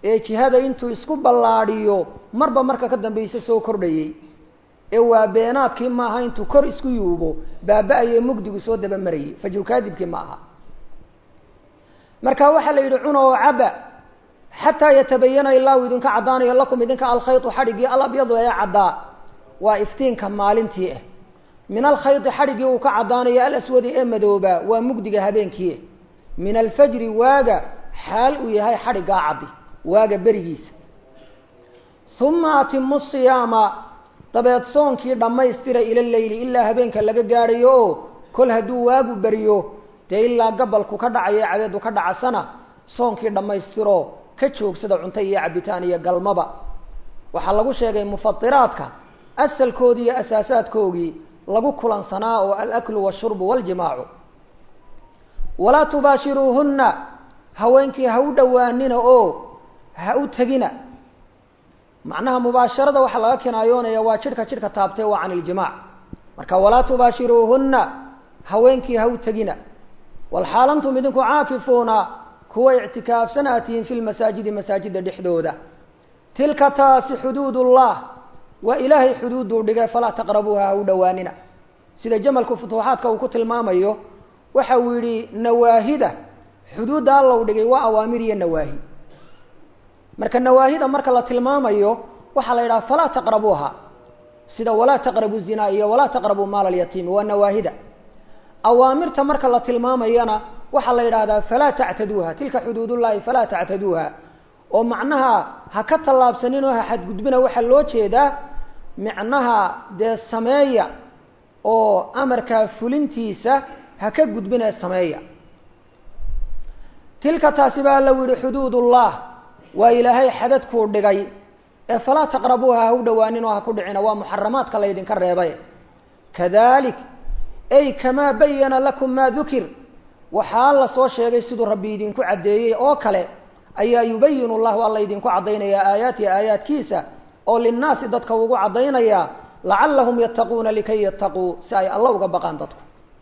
ee jihada intuu isku ballaadhiyo marba marka ka dambaysa soo kordhayey ee waa beenaadkii maaha intuu kor isku yuubo baaba-aye mugdigu soo dabamarayay fajrukaadibkii ma aha marka waxaa la yidhi cuna oo caba xataa yatabayana ilaa uu idinka caddaanayo lakum idinka alkhaytu xadhiggii alabyadu ee caddaa waa iftiinka maalintii ah min alkhayti xadhiggii uu ka caddaanayo alaswadi ee madooba waa mugdiga habeenkii min alfajri waaga xaal uu yahay xadhiggaa caddi waaga berigiisa uma atimu siyaama dabeed soonkii dhammaystira ila leyli ilaa habeenka laga gaadhayo oo kol hadduu waagu beriyo dee ilaa gabalku ka dhacayo cadeedu ka dhacasana soonkii dhammaystiro ka joogsada cunto iyo cabitaan iyo galmaba waxaa lagu sheegay mufatiraadka asalkoodii iyo asaasaadkoogii lagu kulansanaa oo alaklu washurbu waljimaacu walaa tubaashiruuhunna haweenkii ha u dhowaanina oo ha u tegina macnaha mubaasharada waxaa laga kinaayoonaya waa jidhka jidhka taabtay waa can iljimaac marka walaa tubaashiruuhunna haweenkii ha u tegina walxaal antum idinku caakifuuna kuwa ictikaafsan aad tihiin fi lmasaajidi masaajida dhexdooda tilka taasi xuduud ullah waa ilaahay xuduuduu dhigay falaa taqrabuuha ha u dhowaanina sida jamalku futuuxaadka uu ku tilmaamayo waxa uu yidhi nawaahida xuduudda alla u dhigay waa awaamir iyo nawaahi marka nawaahida marka la tilmaamayo waxaa la yidhaha falaa taqrabuuha sida walaa taqrabu zinaa iyo walaa taqrabuu maala alyatiimi waa nawaahida awaamirta marka la tilmaamayana waxaa la yidhahdaa falaa tactaduuha tilka xuduudullahi falaa tactaduuha oo macnaha ha ka tallaabsanin oo ha xadgudbina waxaa loo jeedaa micnaha dee sameeya oo amarkaa fulintiisa ha ka gudbinee sameeya tilka taasi baa lagu yihi xuduud ullah waa ilaahay xadadkuu dhigay ee falaa taqrabuuha ha u dhowaanin oo ha ku dhicina waa muxaramaadka laydinka reebay kadalik ay kamaa bayana lakum maa dukir waxaa la soo sheegay siduu rabbi idinku caddeeyey oo kale ayaa yubayinu llahu alla idinku caddaynayaa aayaatihi aayaadkiisa oo linnaasi dadka ugu caddaynayaa lacallahum yattaquuna likay yattaquu si ay alla uga baqaan dadku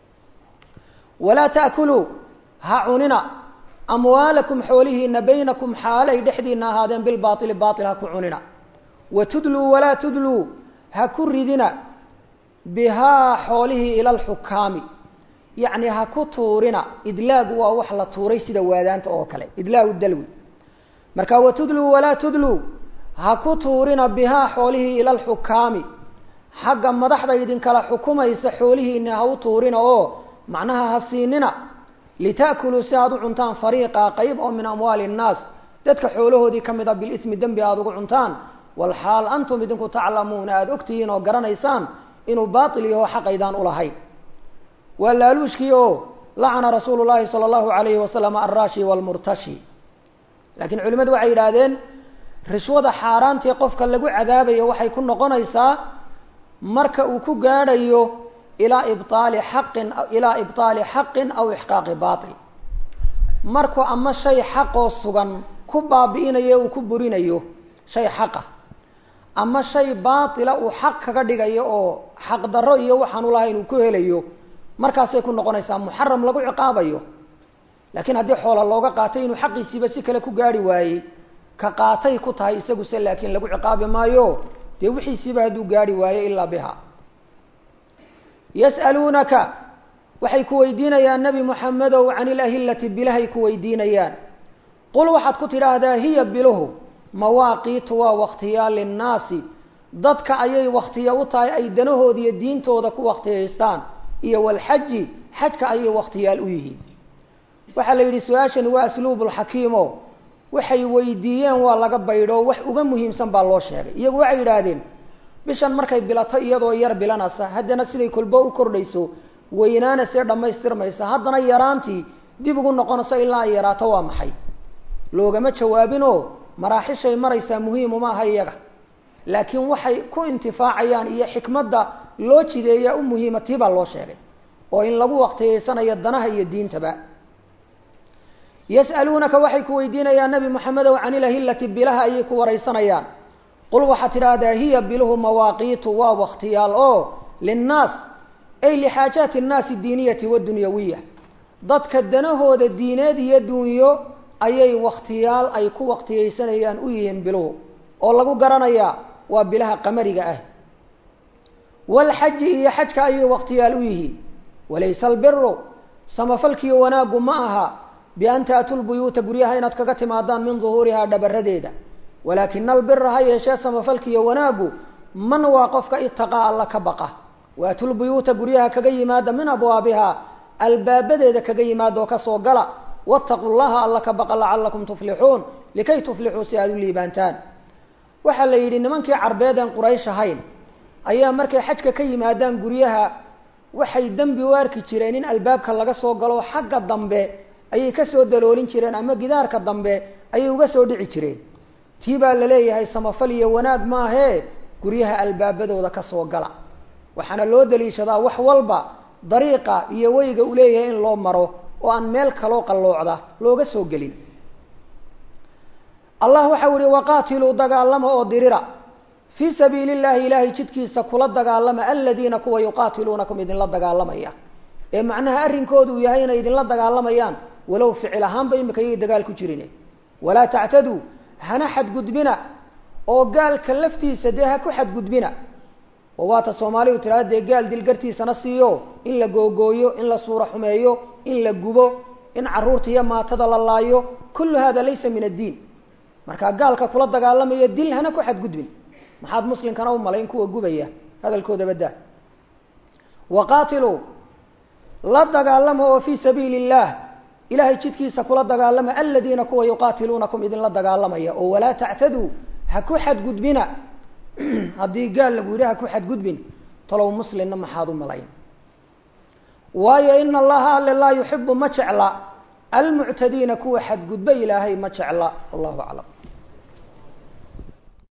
walaa ta'kuluu ha cunina amwaalakum xoolihiina baynakum xaalay dhexdiina ahaadeen bilbaaili baail ha ku cunina wa tudluu walaa tudluu ha ku ridina bihaa xoolihii ila alxukaami yacni ha ku tuurina idlaagu waa wax la tuuray sida waadaanta oo kale idlaagu dalwi marka wa tudluu walaa tudluu ha ku tuurina bihaa xoolihii ila alxukaami xagga madaxda idinkala xukumaysa xoolihiina ha u tuurina oo macnaha ha siinina lita'kuluu si aad u cuntaan fariiqa qayb oo min amwaali innaas dadka xoolahoodii ka mid a bilismi dembi aada ugu cuntaan walxaal antum idinku taclamuuna aada ogtihiin oo garanaysaan inuu baatil yaho xaqaydaan ulahayn waa laaluushkii oo lacana rasuulu llahi sala allahu alayhi wasalam alraashi waalmurtashi laakiin culimadu waxay yidhaahdeen rishwada xaaraantii qofka lagu cadaabayo waxay ku noqonaysaa marka uu ku gaadhayo ilaa ibtaali xaqin ilaa ibtaali xaqin aw ixqaaqi baatil markuu ama shay xaqoo sugan ku baabi'inayo uu ku burinayo shay xaqa ama shay baatila uu xaq kaga dhigayo oo xaqdarro iyo waxaan ulahayn uu ku helayo markaasay ku noqonaysaa muxaram lagu ciqaabayo laakiin haddii xoola looga qaatay inuu xaqiisiiba si kale ku gaarhi waayey ka qaatay ku tahay isaguse laakiin lagu ciqaabi maayo dee wixiisiiba hadduu gaarhi waayo ilaa biha yas'aluunaka waxay ku weydiinayaan nebi moxamedow can ilahillati bilahay ku weydiinayaan qul waxaad ku tidhaahdaa hiya biluhu mawaaqiitu waa wakhtiyaal linnaasi dadka ayay wakhtiya u tahay ay danahooda iyo diintooda ku wakhtiyaystaan iyo walxaji xajka ayay wakhtiyaal u yihiin waxaa la yidhi su-aashani waa asluubulxakiimo waxay weydiiyeen waa laga baydho wax uga muhiimsan baa loo sheegay iyagu waxay yidhaahdeen bishan markay bilato iyadoo yar bilanaysa haddana siday kolbo u kordhayso weynaana see dhammaystirmaysa haddana yaraantii dib ugu noqonayso ilaa ay yaraato waa maxay loogama jawaabinoo maraaxishay maraysaa muhiimuma aha iyaga laakiin waxay ku intifaacayaan iyo xikmadda loo jideeyaa u muhiima tii baa loo sheegay oo in lagu waktiyeysanayo danaha iyo diintaba yas'aluunaka waxay ku weydiinayaan nebi moxamedow can ilahillati bilaha ayay ku waraysanayaan qul waxaad tidhaahdaa hiya biluhu mawaaqiitu waa wakhtiyaal oo linnaas ay lixaajaati annaasi diiniyati wadunyawiya dadka danahooda diineed iyo dunyo ayay waktiyaal ay ku waqtiyeysanayaan u yihiin biluhu oo lagu garanayaa waa bilaha qamariga ah walxaji iyo xajka ayay waqtiyaal u yihiin walaysa albiru samafalkiiyo wanaaggu ma aha bian taatu lbuyuuta guryaha inaad kaga timaadaan min duhuurihaa dhabaradeeda walaakina albira ha yeeshee samafalkiiyo wanaaggu man waa qofka itaqaa alla ka baqa waatulbuyuuta guryaha kaga yimaada min abwaabihaa albaabadeeda kaga yimaada oo kasoo gala wattaquu llaha alla ka baqa lacalakum tuflixuun likay tuflixuu si aada u liibaantaan waxaa la yidhi nimankii carbeed een quraysh ahayn ayaa markay xajka ka yimaadaan guryaha waxay dembi u arki jireen in albaabka laga soo galo xagga dambe ayay kasoo daloolin jireen ama gidaarka dambe ayay uga soo dhici jireen tii baa la leeyahay samafal iyo wanaag maahee guryaha albaabadooda kasoo gala waxaana loo daliishadaa wax walba dariiqa iyo weyga uu leeyahay in loo maro oo aan meel kaloo qalloocda looga soo gelin allah waxau ihi waqaatiluu dagaalama oo dirira fii sabiili llahi ilaahay jidkiisa kula dagaalama aladiina kuwa yuqaatiluunakum idinla dagaalamaya ee macnaha arrinkoodu uu yahay inay idinla dagaalamayaan walow ficil ahaanba imika yay dagaal ku jirin walaa tactaduu hana xadgudbina oo gaalka laftiisa dee ha ku xadgudbina oo waata soomaalidu tiraada dee gaal dilgartiisana siiyo in la googooyo in la suuro xumeeyo in la gubo in carruurta iyo maatada la laayo kullu hada laysa min addiin markaa gaalka kula dagaalamaya dil hana ku xadgudbin maxaad muslimkana u malayn kuwa gubaya hadalkooda baddaa waqaatiluu la dagaalama oo fii sabiili illah ilahay jidkiisa kula dagaalama aladiina kuwa yuqaatiluunakum idinla dagaalamaya oo walaa tactaduu ha ku xadgudbina haddii gaal lagu yidhi ha ku xadgudbin talow muslimna maxaad u malayn waayo ina allaha alle laa yuxibu ma jecla almuctadiina kuwa xadgudba ilaahay ma jecla wallahu aclam